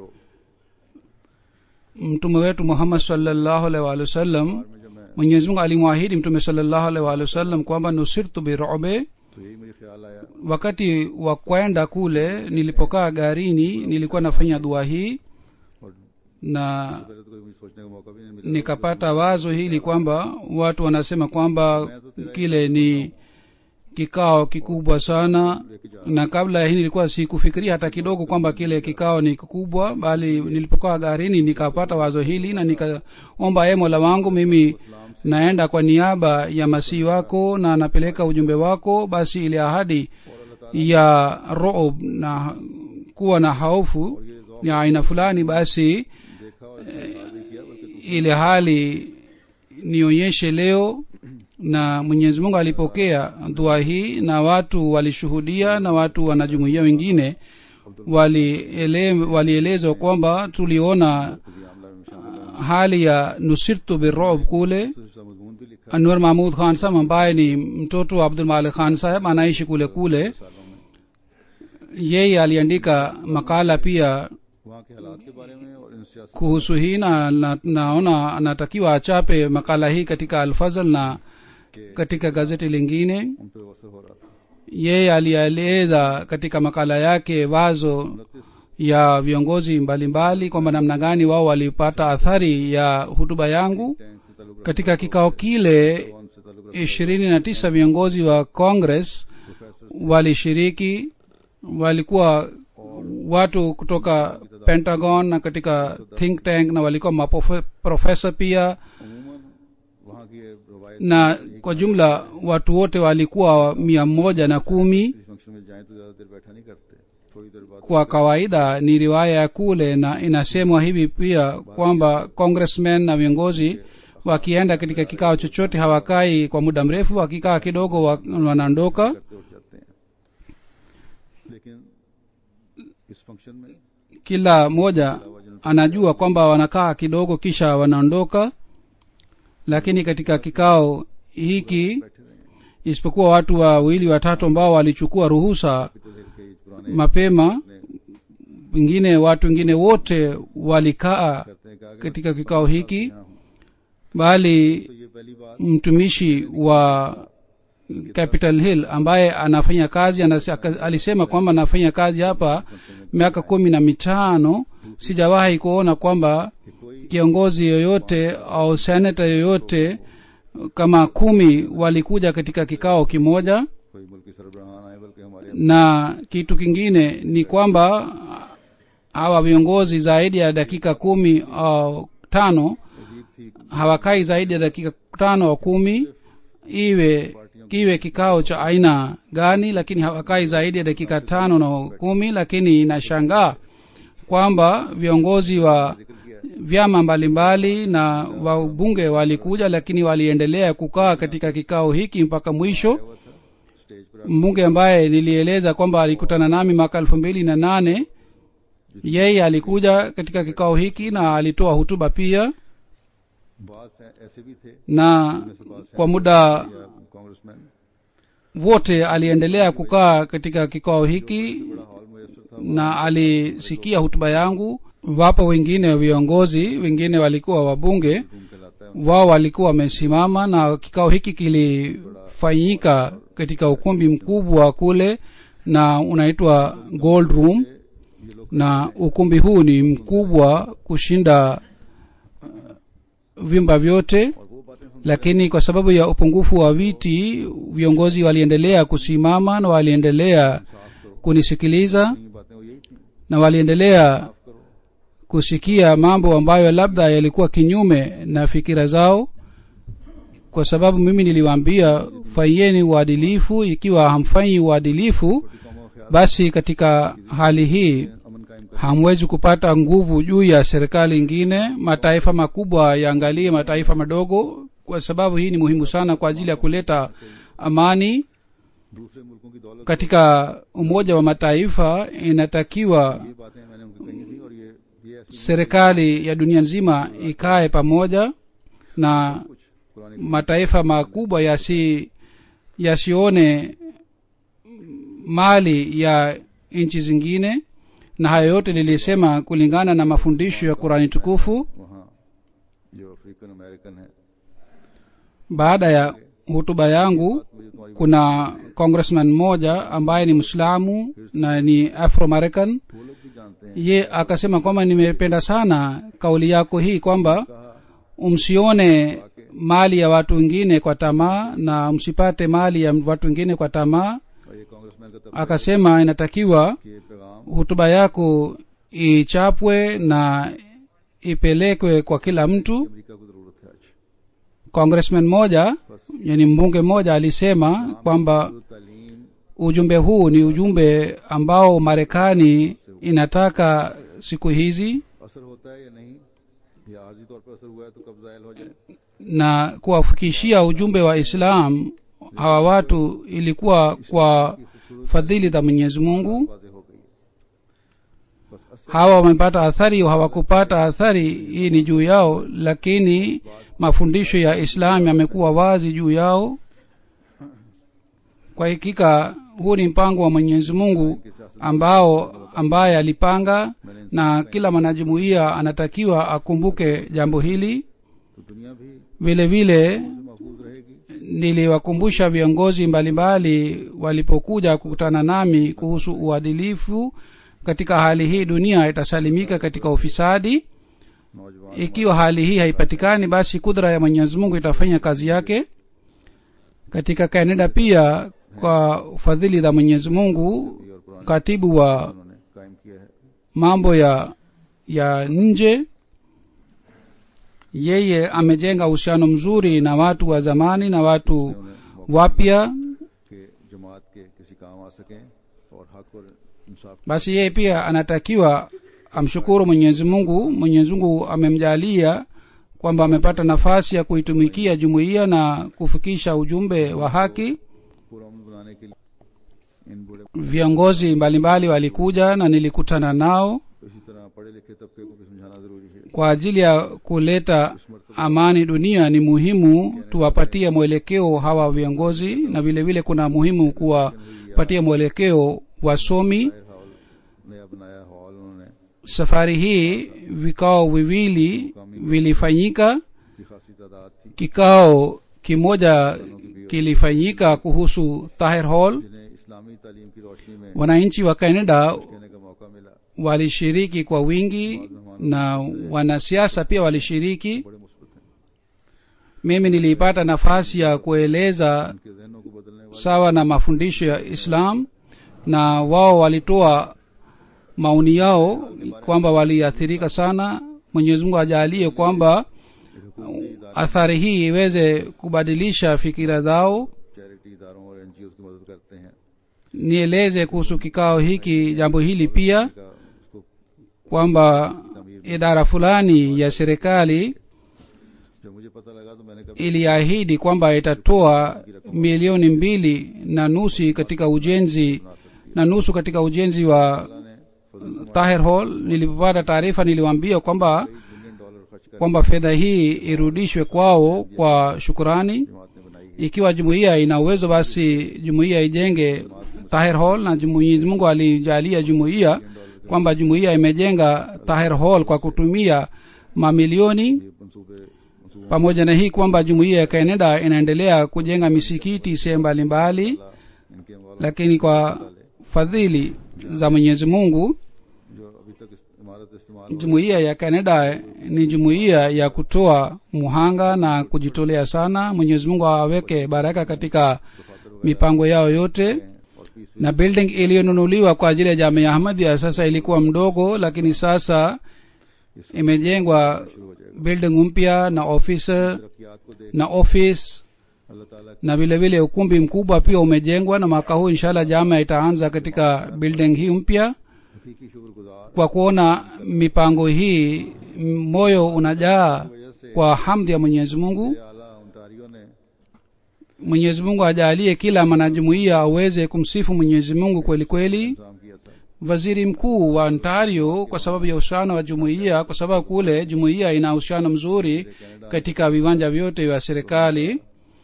mtume wetu muhammad salllahu alaihi waalihi wasallam में जब मैं mwenyezi mungu alimwahidi mtume salllahu alaihi waalihi wasallam kwamba nusirtu birobe तो यही मेरे ख्याल आया wakati wa kwenda kule nilipokaa garini nilikuwa nafanya dua hii और na पहले तो कोई मुझे सोचने का मौका भी नहीं मिला nikapata wazo hili kwamba watu wanasema kwamba kile ni kikao kikubwa sana लेके जा na kabla ya hii nilikuwa sikufikiria hata kidogo kwamba kile kikao ni kikubwa bali nilipokaa garini nikapata wazo hili na nikaomba ye mola wangu mimi naenda kwa niaba ya masihi wako na napeleka ujumbe wako basi ile ahadi ya rob na kuwa na hofu ya aina fulani basi देखा और इस्तेमाल भी किया बल्कि ile hali nionyeshe leo na mwenyezi mungu alipokea dua hii na watu walishuhudia na watu wanajumuia wengine waliele- walielezwa kwamba tuliona खुदी आमला में शामिल hali ya nusirtu birob kule है उसका मजमून भी लिखा anwar mahmud khan sahab ambaye ni mtoto wa abdul malik khan saheb anaishi kule kule है सालों में yeye aliandika makala pia वहाँ के हालात के बारे में और इन सियासी kuhusu hii na, na naona anatakiwa achape makala hii katika alfazl na के katika gazeti lingine उन पर असर हो रहा था yeye alieleza katika makala yake wazo उनतीस ya viongozi mbalimbali kwamba namna gani wao walipata athari ya hutuba yangu tank से ताल्लुक katika kikao kile रखने से ताल्लुक रखने ishirini na tisa viongozi wa congress professor walishiriki walikuwa watu kutoka pentagon na katika think tank na walikuwa maprofesa pia अमूमन वहाँ की ये रवायत na kwa jumla watu wote walikuwa mia moja na kumi किसी फंक्शन में जाएं तो ज्यादा देर बैठा नहीं करते थोड़ी देर बाद kwa kawaida ni riwaya ya kule na inasemwa hivi pia kwamba congressmen na viongozi wakienda katika kikao chochote hawakai kwa muda mrefu wakikaa kidogo wa- wanaondoka करते उठ जाते हैं लेकिन इस फंक्शन में kila mmoja anajua kwamba wanakaa kidogo kisha wanaondoka lakini katika kikao hiki बैठे रहे हैं isipokuwa watu wawili watatu ambao walichukua ruhusa Capitol Hill के इस पुराने पुराने mapema wengine watu wengine wote walikaa करते हैं कि आगे katika kikao hiki यहाँ हूँ। bali तो ये पहली बात mtumishi wa capital hill ambaye anafanya kazi anase, aka- alisema kwamba anafanya kazi hapa miaka kumi na mitano sijawahi kuona kwamba कि कोई kiongozi yoyote au senata yoyote kama kumi walikuja katika kikao kimoja कोई मुल्की सरबराहान आए बल्कि हमारे na kitu kingine ni kwamba hawa viongozi zaidi ya dakika kumi au tano अजीब थी hawakai zaidi ya dakika tano au kumi iwe kiwe kikao cha aina gani lakini hawakai zaidi ya dakika tano na kumi lakini inashangaa kwamba viongozi wa जिक्र किया है vyama mbalimbali na wabunge walikuja lakini waliendelea kukaa katika kikao hiki mpaka mwisho हुआ था स्टेज पर mbunge ambaye nilieleza kwamba alikutana nami mwaka elfu mbili na nane yeye alikuja katika kikao hiki na alitoa hutuba pia बात ऐसे भी थे na kwa muda या congressman wote aliendelea kukaa katika kikao hiki बड़ा hall मुयसर था na alisikia hutuba yangu wapo wengine viongozi wengine walikuwa wabunge घूम के लाता है wao walikuwa wamesimama na kikao hiki kilifanyika katika ukumbi mkubwa kule na unaitwa gold room ये लोग na ukumbi huu ni mkubwa kushinda uh, vyumba vyote और वो बातें सुन lakini kwa sababu ya upungufu wa viti viongozi waliendelea kusimama na waliendelea साफ करो kunisikiliza ये बातें वो यही थी na waliendelea साफ करो kusikia mambo ambayo labda yalikuwa kinyume na fikira zao kwa sababu mimi niliwaambia fanyeni uadilifu ikiwa hamfanyi uadilifu छोटी कौमों का ख्याल basi katika hali hii अमन कायम कर hamwezi kupata nguvu juu ya serikali ingine mataifa makubwa yaangalie mataifa madogo kwa sababu hii ni muhimu sana kwa ajili ya kuleta amani दूसरे मुल्कों की दौलत katika umoja wa mataifa inatakiwa ये बातें मैंने उनको कही थी और ये ये ऐसी serikali ya dunia nzima ikae pamoja na कुछ पुरानी mataifa makubwa yasi yasione mali ya nchi zingine na hayo yote lilisema kulingana na mafundisho ya qurani tukufu वहाँ जो अफ्रीकन अमेरिकन है baada ya hutuba yangu मुझे तुम्हारी kuna congressman mmoja ambaye ni mwislamu na ni afro american वो लोग भी जानते हैं ye akasema kwamba nimependa sana kauli yako hii kwamba कहा msione mali ya watu wengine kwa tamaa na msipate mali ya watu wengine kwa tamaa और ये कांग्रेसमैन का तब akasema inatakiwa कि ये पैगाम hutuba yako ichapwe na ipelekwe kwa kila mtu America को जरूरत है आज congressman moja बस yani mbunge mmoja alisema kwamba जो तालीम ujumbe huu ni ujumbe ambao marekani inataka siku hizi असर होता है या नहीं या आर्जी तौर पर असर हुआ है तो कब जायल हो जाए na kuwafikishia ujumbe wa islam hawa watu ilikuwa kwa fadhili za mwenyezi mungu वाजे हो गई है बस असर hawa wamepata athari au hawakupata athari hii ni juu yao lakini mafundisho ya islam yamekuwa wazi juu yao kwa hakika huu ni mpango wa mwenyezi mungu ambao ambaye alipanga na kila mwanajumuiya anatakiwa akumbuke jambo hili तो दुनिया भी vile vile से महफूज रहेगी niliwakumbusha viongozi mbalimbali walipokuja kukutana nami kuhusu uadilifu katika hali hii dunia itasalimika katika ufisadi नौजवान ikiwa hali hii haipatikani basi kudra ya mwenyezi mungu itafanya kazi yake katika canada pia kwa fadhili za mwenyezi mungu और पुराने katibu wa उन्होंने कायम किया है mambo ya ya nje yeye amejenga uhusiano mzuri na watu wa zamani na watu उन्हें मौका wapya के जमात के किसी काम आ सकें और हक और इंसाफ basi yeye pia anatakiwa amshukuru mwenyezi mungu mwenyezi mungu amemjalia kwamba amepata nafasi ya kuitumikia jumuiya na kufikisha ujumbe wa haki पूरा अमन बनाने के लिए इन बूढ़े viongozi mbalimbali walikuja na nilikutana nao इसी तरह पढ़े लिखे तबके को भी समझाना जरूरी है kwa ajili ya kuleta amani dunia ni muhimu tuwapatie mwelekeo hawa viongozi na vile vile kuna muhimu kuwapatia mwelekeo wasomi हाफिज नया बनाया हॉल उन्होंने safari hii vikao viwili vilifanyika की खासी तादाद थी kikao kimoja kilifanyika kuhusu tahir hall जिन्हें इस्लामी तालीम की रोशनी में wananchi wa canada कहने का मौका मिला walishiriki kwa wingi na wanasiasa pia walishiriki बड़े मुस्बत हैं mimi nilipata nafasi ya kueleza उनके जहनों को बदलने वाले sawa na mafundisho ya islam na wao walitoa maoni yao kwamba waliathirika sana mwenyezi mungu ajalie kwamba एक हुकूमती इदारे athari hii iweze kubadilisha fikira zao charity इदारों और एनजीओ की मदद करते हैं nieleze kuhusu kikao hiki jambo hili pia का उसको kwamba idara fulani ya serikali जब मुझे पता लगा तो मैंने कहा iliahidi kwamba itatoa milioni mbili na nusu katika ujenzi na nusu katika ujenzi wa अल्लाह ने फजल tahir hall nilipopata taarifa niliwaambia kwamba billion dollar खर्च कर kwamba fedha hii irudishwe kwao kwa shukurani जमात ने बनाई है ikiwa jumuiya ina uwezo basi jumuiya ijenge tahir hall na mwenyezi mungu alijalia jumuiya kwamba jumuiya imejenga tahir hall kwa kutumia mamilioni ये मंसूबे मंसूबों pamoja na hii kwamba jumuiya ya canada inaendelea kujenga misikiti sehemu mbalimbali इनके अमवाल lakini kwa fadhili za mwenyezi mungu जो अभी तक इस इमारत इस्तेमाल हो jumuiya ya canada ni jumuiya ya kutoa muhanga na kujitolea sana mwenyezi mungu aweke baraka katika mipango yao yote रहे हैं और peace na building iliyonunuliwa kwa ajili ya jamia ahmadia sasa ilikuwa mdogo lakini sasa imejengwa शुरू हो जाएगा building mpya na office तरक्यात को देख na office अल्लाह ताला na vile vile ukumbi mkubwa pia umejengwa na mwaka huu inshallah jama itaanza katika building hii mpya हकीकी शुक्रगुजार kwa kuona mipango hii m- moyo unajaa वजह से kwa hamdi ya mwenyezi mungu आला Ontario ने mwenyezi mungu ajalie kila mwanajumuiya aweze kumsifu mwenyezi mungu kweli kweli इंतजाम किया था waziri mkuu wa ontario kwa sababu ya uhusiano wa jumuiya kwa sababu kule jumuiya ina uhusiano mzuri katika viwanja vyote vya serikali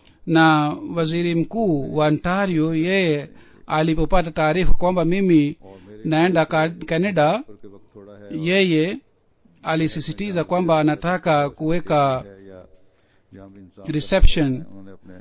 na waziri mkuu wa ontario yeye alipopata taarifa kwamba mimi और मेरे naenda ka- canada ऊपर के वक्त थोड़ा है yeye alisisitiza kwamba anataka kuweka है या जहाँ भी इंसान reception उन्होंने अपने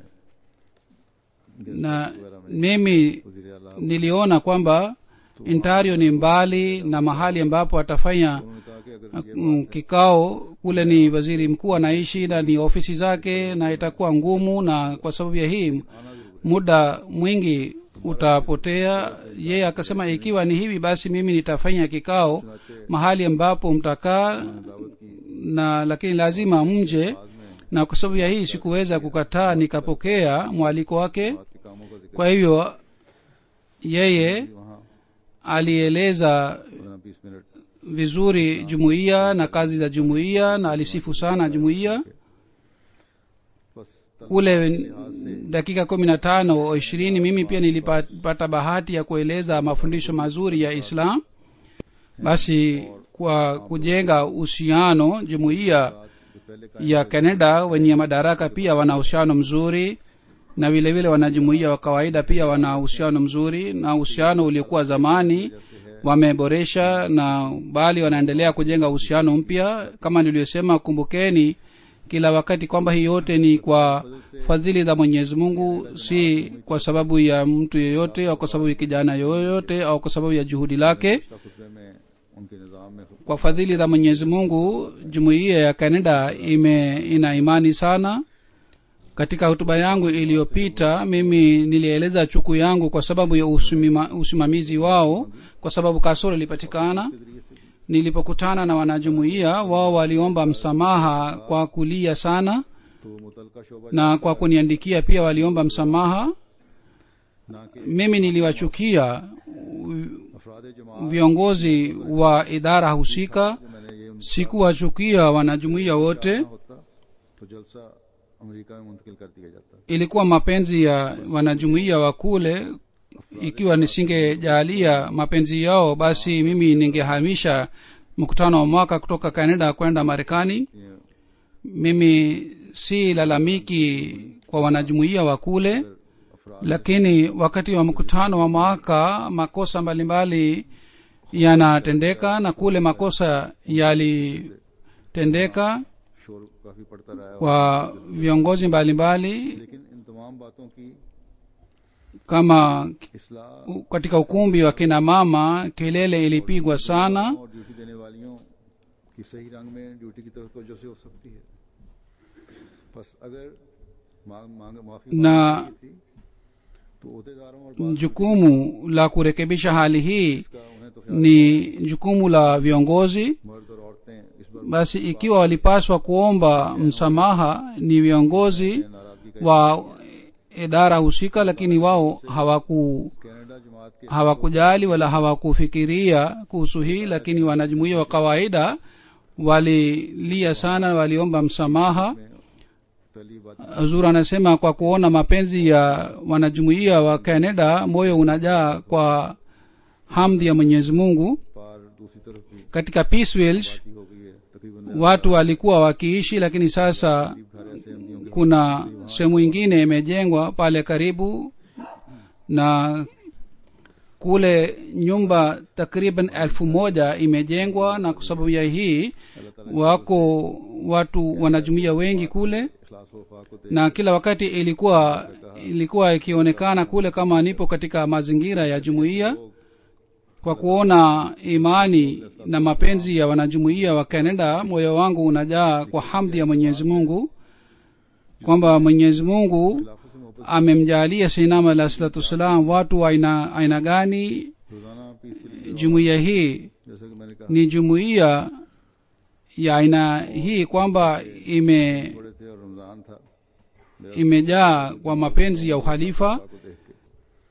na वगैरह में mimi वजीर आला niliona kwamba ontario ni mbali na mahali ambapo atafanya उन्होंने कहा कि अगर ये mm, kikao kule ni waziri mkuu anaishi na ni ofisi zake na itakuwa ngumu na kwa sababu ya hii आना जरूर muda mwingi utapotea yeye akasema ikiwa ni hivi basi mimi nitafanya kikao चुनाचे mahali ambapo mtakaa दावत की na lakini lazima mje बाद में na kwa sababu ya hii sikuweza kukataa nikapokea mwaliko wake बात के कामों का जिक्र kwa hivyo yeye वहाँ alieleza पंद्रह बीस minute vizuri jumuiya na kazi za jumuiya na alisifu sana jumuiya बस तल- kule dakika kumi na tano au ishirini mimi pia nilipata bahati ya kueleza mafundisho mazuri ya islam basi kwa kujenga uhusiano jumuiya जो पहले का ya canada wenye madaraka pia wana uhusiano mzuri na vile vile wanajumuiya wa kawaida pia wana uhusiano mzuri na uhusiano uliokuwa zamani जैसे है wameboresha na bali wanaendelea kujenga uhusiano mpya kama niliyosema kumbukeni kila wakati kwamba hii yote ni kwa fadhili za mwenyezi mungu si kwa sababu ya mtu yeyote au kwa sababu ya kijana yoyote au kwa sababu ya juhudi lake पिछला खुतबे में उनके निज़ाम में kwa fadhili za mwenyezi mungu jumuiya ya canada ime ina imani sana katika hotuba yangu iliyopita mimi nilieleza chuku yangu kwa sababu ya usimima, usimamizi wao kwa sababu kasoro ilipatikana के जरिए से nilipokutana na wanajumuiya wao waliomba msamaha kwa kulia sana तो मुतलका शोबा na kwa kuniandikia pia waliomba msamaha ना कि mimi niliwachukia अफराद जमात viongozi wa idara husika जो मैंने ये उनका sikuwachukia wanajumuiya wote होता तो जलसा अमेरिका में मुंतकिल कर दिया जाता ilikuwa mapenzi ya wanajumuiya wa kule ikiwa nisingejalia mapenzi yao basi mimi ningehamisha mkutano wa mwaka kutoka canada kwenda marekani ये mimi si lalamiki kwa wanajumuiya wa kule अफराद lakini wakati wa mkutano wa mwaka makosa mbalimbali yanatendeka na kule makosa yalitendeka शोर काफी पड़ता रहा है kwa viongozi mbalimbali लेकिन इन तमाम बातों की kama इसलाह u- katika ukumbi wa kina mama kelele ilipigwa sana और ड्यूटी देने वालियों की सही रंग में ड्यूटी की तरफ तवज्जो से हो सकती है बस अगर मांग मांग माफी ना- मांगी थी तो अहदेदारों और बात jukumu la kurekebisha hali hii का उन्हें तो ख्याल ni jukumu la viongozi मर्द और औरतें इस बार basi ikiwa walipaswa kuomba msamaha ni viongozi नाराजगी का wa idara husika lakini wao hawaku Canada जमात के hawakujali wala hawakufikiria kuhusu hii lakini wanajumuia wa kawaida walilia sana waliomba msamaha में पहली बात zur anasema kwa kuona mapenzi ya wanajumuia wa canada moyo unajaa kwa hamdi ya mwenyezi mungu पार दूसरी तरफ भी katika peaceville बाती हो गई है तकरीबन watu walikuwa wakiishi lakini sasa घर ऐसे अहमदियों के kuna sehemu ingine imejengwa pale karibu na kule nyumba takriban elfu moja imejengwa na kwa sababu ya hii अल्लाह ताला wako watu wanajumuia wengi kule इखलास वफा को दे na kila wakati ilikuwa ilikuwa ikionekana kule kama nipo katika mazingira ya jumuiya kwa kuona imani na mapenzi ya wanajumuiya wa canada moyo wangu unajaa kwa hamdi ya mwenyezi mungu kwamba mwenyezi mungu खिलाफत से मोहब्बत amemjalia sinama alah salatu wassalam watu wa aina, aina gani रोजाना peacefully jumuiya hii जैसा कि मैंने कहा ni jumuiya ya aina hii kwamba ime थोड़े थे और रमजान था मेरा imejaa kwa mapenzi ya uhalifa खुदा को देख के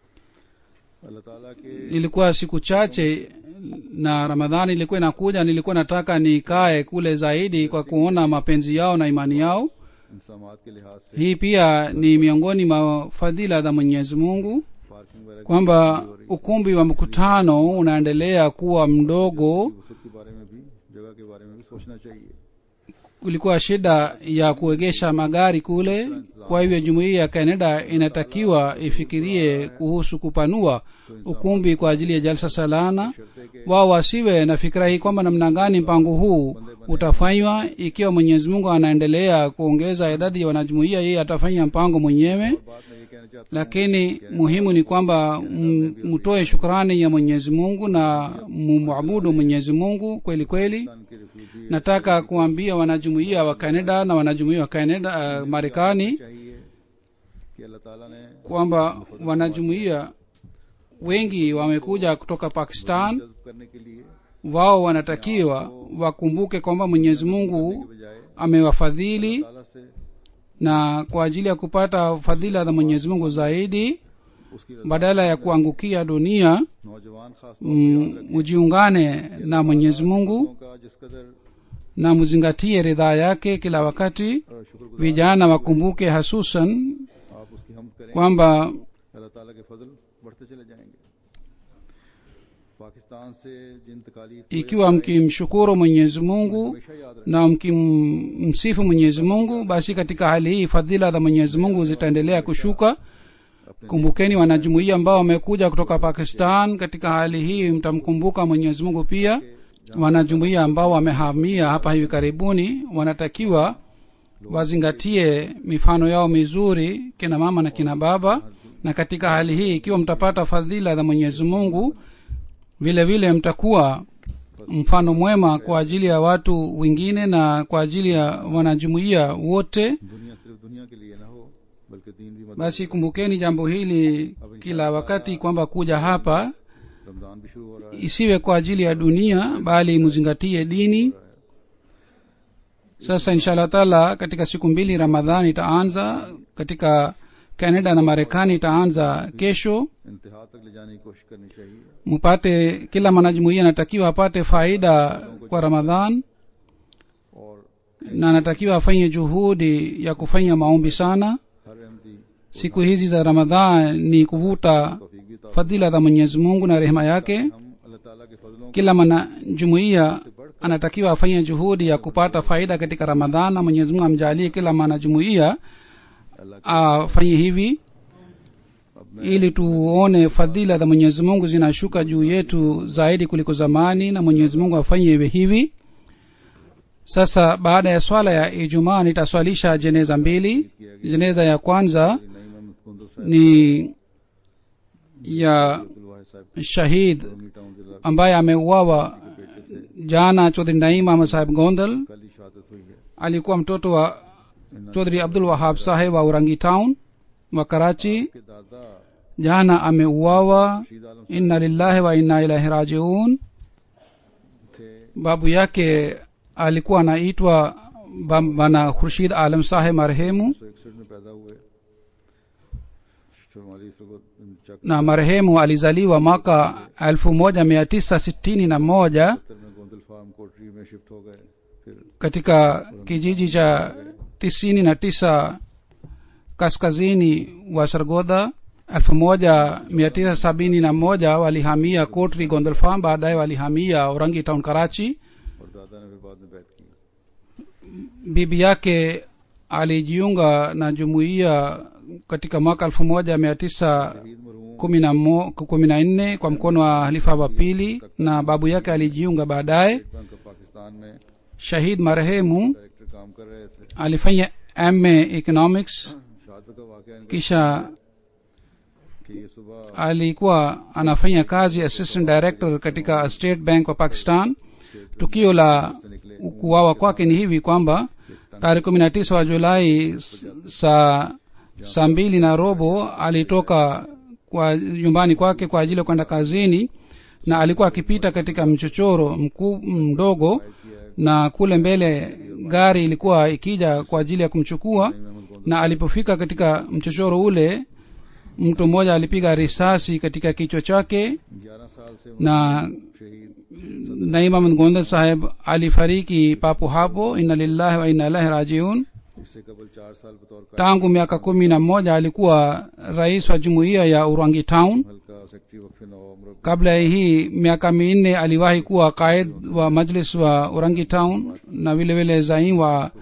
अल्लाह ताला के ilikuwa siku chache na ramadhani ilikuwa inakuja nilikuwa nataka nikae kule zaidi kwa kuona mapenzi yao na imani yao इंसामात के लिहाज से hii pia ni miongoni mwa fadhila za mwenyezi mungu parking वगैरह kwamba ukumbi wa mkutano unaendelea kuwa mdogo की वसत के बारे में भी जगह के बारे में भी सोचना चाहिए kulikuwa shida ya kuegesha magari kule kwa hivyo jumuiya ya canada inatakiwa ifikirie kuhusu kupanua ukumbi kwa ajili ya jalsa salana शर्ते के wao wasiwe na fikira hii kwamba namna gani mpango huu utafanywa ikiwa mwenyezi mungu anaendelea kuongeza idadi ya wanajumuia yeye atafanya mpango mwenyewe बात मैं ये कहना चाहता lakini muhimu ni kwamba m- mtoe shukrani ya mwenyezi mungu na mumwabudu mwenyezi mungu kweli kweli हूँ के refugee nataka kuambia wanajumuia wa canada na wanajumuia wa canada uh, marekani चाहिए कि अल्लाह ताला ने kwamba wanajumuia wengi wamekuja kutoka pakistan जज्ब करने के लिए wao wanatakiwa wakumbuke kwamba mwenyezi mungu बजाय amewafadhili ताला से na kwa ajili ya kupata fadhila za mwenyezi mungu zaidi उसकी badala ya kuangukia dunia नौजवान खास m- mujiungane na mwenyezi mungu लोगों का जिस कदर na muzingatie ridhaa yake kila wakati अ, शुक्रगुजार vijana wakumbuke hasusan आप उसकी हम करें kwamba अल्लाह ताला के फजल बढ़ते चले जाएंगे पाकिस्तान से जिन तकालीफ को ikiwa mkimshukuru mwenyezi mungu हमेशा याद रखें na mkimsifu mwenyezi mungu basi katika hali hii fadhila za mwenyezi mungu zitaendelea kushuka kumbukeni wanajumuia ambao wamekuja kutoka pakistan katika hali hii mtamkumbuka mwenyezi mungu pia wanajumuia ambao wamehamia hapa hivi karibuni wanatakiwa wazingatie mifano yao mizuri kina mama na kina baba na katika hali hii ikiwa mtapata fadhila za mwenyezi mungu vile vile mtakuwa mfano mwema kwa ajili ya watu wengine na kwa ajili ya wanajumuia wote दुनिया सिर्फ दुनिया के लिए ना हो बल्कि दीन भी मदद basi kumbukeni jambo hili kila wakati kwamba kuja hapa Ramzan भी शुरू हो रहा है isiwe kwa ajili ya dunia bali muzingatie dini sasa inshallah taala katika siku mbili ramadhani itaanza katika canada na marekani itaanza kesho इंतहा तक ले जाने की कोशिश करनी चाहिए mpate kila mwanajumuia anatakiwa apate faida kwa ramadhan और na anatakiwa afanye juhudi ya kufanya maombi sana हर Ahmadi siku hizi za ramadhan ni kuvuta तौफीक भी ता fadhila za mwenyezi mungu na rehema yake हम अल्लाह ताला के फजलों को kila mwanajumuia anatakiwa afanye juhudi ya kupata faida katika ramadhan na mwenyezi mungu amjalie kila mwanajumuia अल्लाह afanye hivi अब ili tuone fadhila za mwenyezi mungu zinashuka juu yetu zaidi kuliko zamani na mwenyezi mungu afanye iwe hivi sasa baada ya swala ya ijumaa nitaswalisha jeneza mbili jeneza ya kwanza नई मोहम्मद कुंदल साहब ni ya Abdul Sahab shahid Romi town जिला ambaye ameuawa बेटे थे jana chodhri naim ahmad saheb gondal कल ही शहादत हुई है alikuwa mtoto wa chodhri abdul wahab saheb wa urangi town wa karachi के दादा jana ameuawa रशीद आलम inna lillahi wa inna ilahi rajiun थे babu yake alikuwa anaitwa Bam- bana khurshid alam saheb marehemu सौ इकसठ में पैदा हुए चौवालीस को चक na marehemu alizaliwa mwaka elfu moja mia tisa sitini na moja सत्तर में गोंदल फार्म कोटरी में शिफ्ट हो गए फिर katika kijiji cha tisini na tisa kaskazini wa sargodha elfu moja mia tisa sabini na moja walihamia kotri gondelfam baadaye walihamia orangi town karachi और दादा ने फिर बाद में बैठ की bibi yake alijiunga na jumuiya katika mwaka elfu moja mia tisa शहीद मरहूम kumi na mo- kumi na nne kwa mkono wa halifa wa pili na babu yake alijiunga baadaye State Bank of Pakistan में shahid marehemu director काम कर रहे थे alifanya ma economics शहादत का वाकया इनका kisha कि ये सुबह alikuwa anafanya kazi assistant director katika state bank wa pakistan tukio la से निकले kuwawa kwake ni hivi kwamba tarehe kumi na tisa wa julai s- saa saa mbili na robo alitoka kwa nyumbani kwake kwa ajili ya kwenda kazini na alikuwa akipita katika mchochoro mkuu mdogo किया है na kule mbele gari ilikuwa ikija kwa ajili ya kumchukua Ahmad Gondal na alipofika katika mchochoro ule mtu mmoja alipiga risasi katika kichwa chake ग्यारह साल से na शहीद naim ahmad gondal saheb alifariki papo hapo inna lillahi wa inna ilahi rajiun इससे कबल चार साल बतौर का tangu miaka kumi na moja alikuwa rais wa jumuiya ya urangi town हल्का सेक्रेटरी वक्फ नवम्र kabla ya hii miaka minne aliwahi kuwa qaid wa majlis wa urangi town na vile vile zaim wa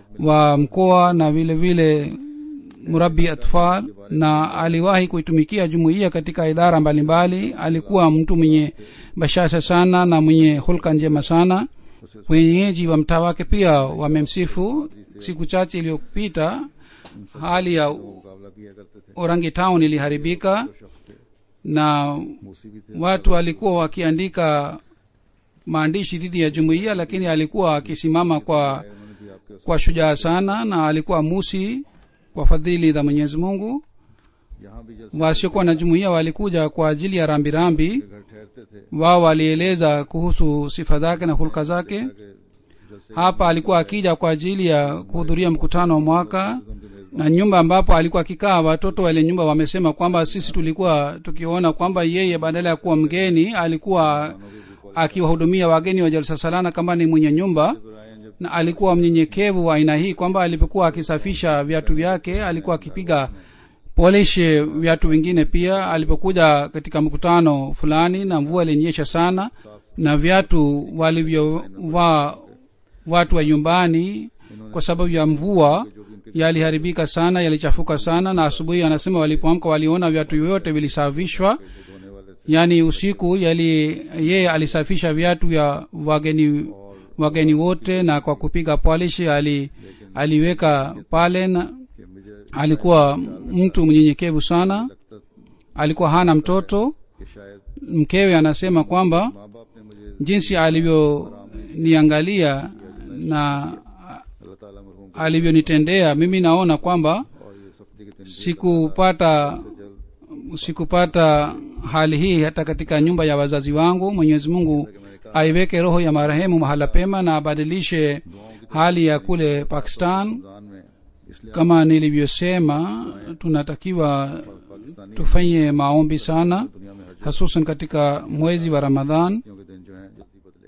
wa mkoa na vile vile murabi atfal na aliwahi kuitumikia jumuiya katika idara mbalimbali alikuwa mtu mwenye bashasha sana na mwenye hulka njema sana wenyeji wa mtaa wake pia wamemsifu siku chache iliyopita hali ya मुकाबला किया करते थे orangi town iliharibika जो शख्स थे na मूसी भी थे watu walikuwa wakiandika maandishi dhidi ya jumuiya lakini alikuwa akisimama kwa उन्होंने भी आपके उस- kwa shujaa sana na alikuwa musi kwa fadhili za mwenyezi mungu यहाँ भी जलसे wasiokuwa na jumuiya walikuja kwa ajili ya rambirambi के घर ठहरते थे wao walieleza kuhusu sifa zake na hulka zake कि जलसे hapa alikuwa akija kwa ajili ya kuhudhuria mkutano wa mwaka उनके मेजबान na nyumba ambapo alikuwa akikaa watoto wale nyumba wamesema kwamba sisi tulikuwa tukiona kwamba yeye badala ya kuwa mgeni alikuwa akiwahudumia wageni wa jalsa salana kama ni mwenye nyumba बुराएं जब na alikuwa mnyenyekevu wa aina hii kwamba alipokuwa akisafisha viatu vyake alikuwa akipiga polish viatu vingine pia alipokuja katika mkutano fulani na mvua ilinyesha sana na viatu walivyovaa watu wa nyumbani kwa sababu ya mvua yaliharibika sana yalichafuka sana na asubuhi anasema walipoamka waliona viatu vyote vilisafishwa धोने वाले थे yaani usiku yali yeye alisafisha viatu vya wageni wageni wote na kwa kupiga polish ali aliweka pale na कि मुझे alikuwa mtu mnyenyekevu sana लगता alikuwa hana mtoto कि शायद mkewe anasema kwamba माँ बाप ने मुझे jinsi alivyoniangalia na अल्लाह ताला मरहूम को alivyonitendea mimi naona kwamba और ये सख्ती के दिन sikupata जल्द sikupata hali hii hata katika nyumba ya wazazi wangu mwenyezi mungu कि मैंने कहा aiweke roho ya marehemu mahala pema na abadilishe hali ya kule pakistan Ramzan में इसलिए kama nilivyosema tunatakiwa Pakistani tufanye maombi sana दुनिया में हर hasusan katika mwezi wa ramadhan जगहों के दिन जो हैं जल्दी बदले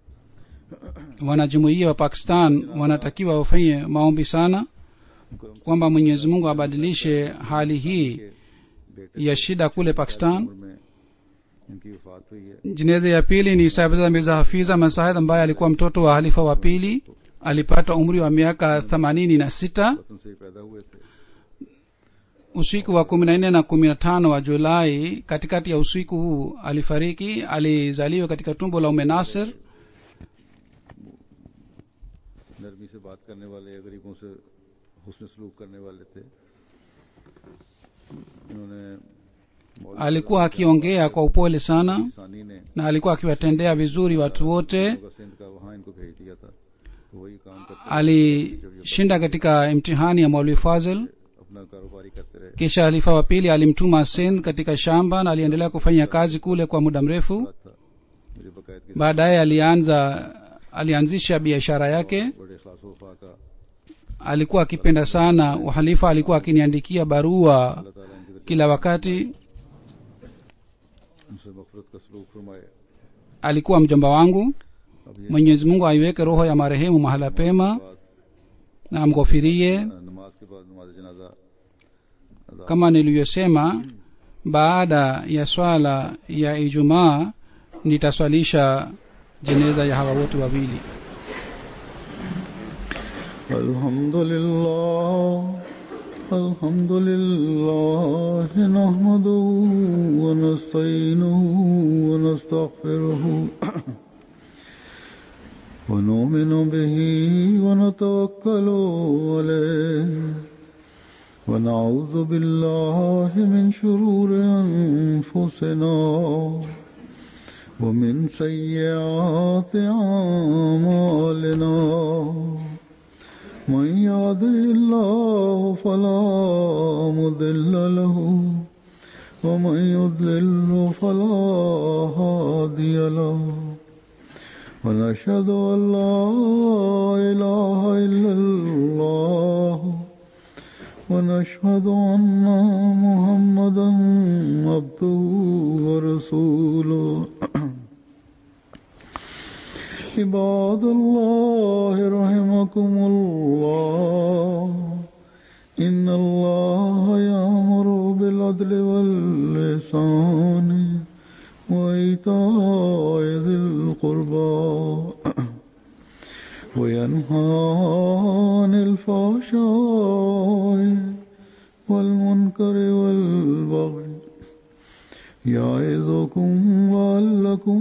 wanajumuia wa pakistan wanatakiwa wafanye maombi sana मुकरम kwamba mwenyezi mungu abadilishe hali hii के बेटे ya shida kule pakistan उम्र में इनकी वफात हुई है jeneza ya pili ni sahibza mirza hafiza masahid ambaye alikuwa mtoto wa halifa wa pili alipata umri wa miaka themanini na sita वतन से ही पैदा हुए थे usiku wa kumi na nne na kumi na tano wa julai katikati ya usiku huu alifariki alizaliwa katika tumbo la ume nasir नरमी से बात करने वाले गरीबों से हुस्न सलूक करने वाले थे इन्होंने मौलवी alikuwa akiongea kwa upole sana सानी ने na alikuwa akiwatendea vizuri watu wote होगा सिंध का वहाँ इनको भेज दिया था तो वही काम करते alishinda katika imtihani ya maulwi fazil अपना कारोबारी करते रहे kisha halifa wa pili alimtuma sindh katika shamba na aliendelea kufanya kazi kule kwa muda mrefu बात था मुझे बाकायदगी से baadaye alianza alianzisha biashara yake बड़े खलास वफा का alikuwa akipenda sana uhalifa alikuwa akiniandikia barua अल्लाह ताला इनकी तरफ kila wakati उनसे मफरत का सलूक फरमाए alikuwa mjomba wangu अब ये mwenyezi mungu aiweke roho ya marehemu mahala pema बात na amghofirie नमाज के बाद नमाज जनाजा अदा kama nilivyosema baada ya swala ya ijumaa nitaswalisha jeneza ya hawa wote wawili الحمد لله الحمد لله نحمده ونستعينه ونستغفره ونؤمن به ونتوكل عليه ونعوذ بالله من شرور أنفسنا ومن سيئات أعمالنا من يهده الله فلا مضل له ومن يضلل فلا هادي له ونشهد أن لا إله إلا الله ونشهد أن محمدا عبده ورسوله عباد الله رحمكم الله إن الله يأمر بالعدل واللسان وإيتاء ذي القربى وينهى عن الفحشاء والمنكر والبغي يعظكم لعلكم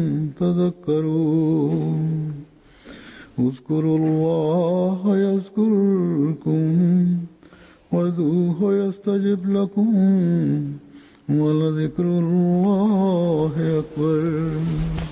تذكرون اذكروا الله يذكركم وادعوه يستجب لكم ولذكر الله أكبر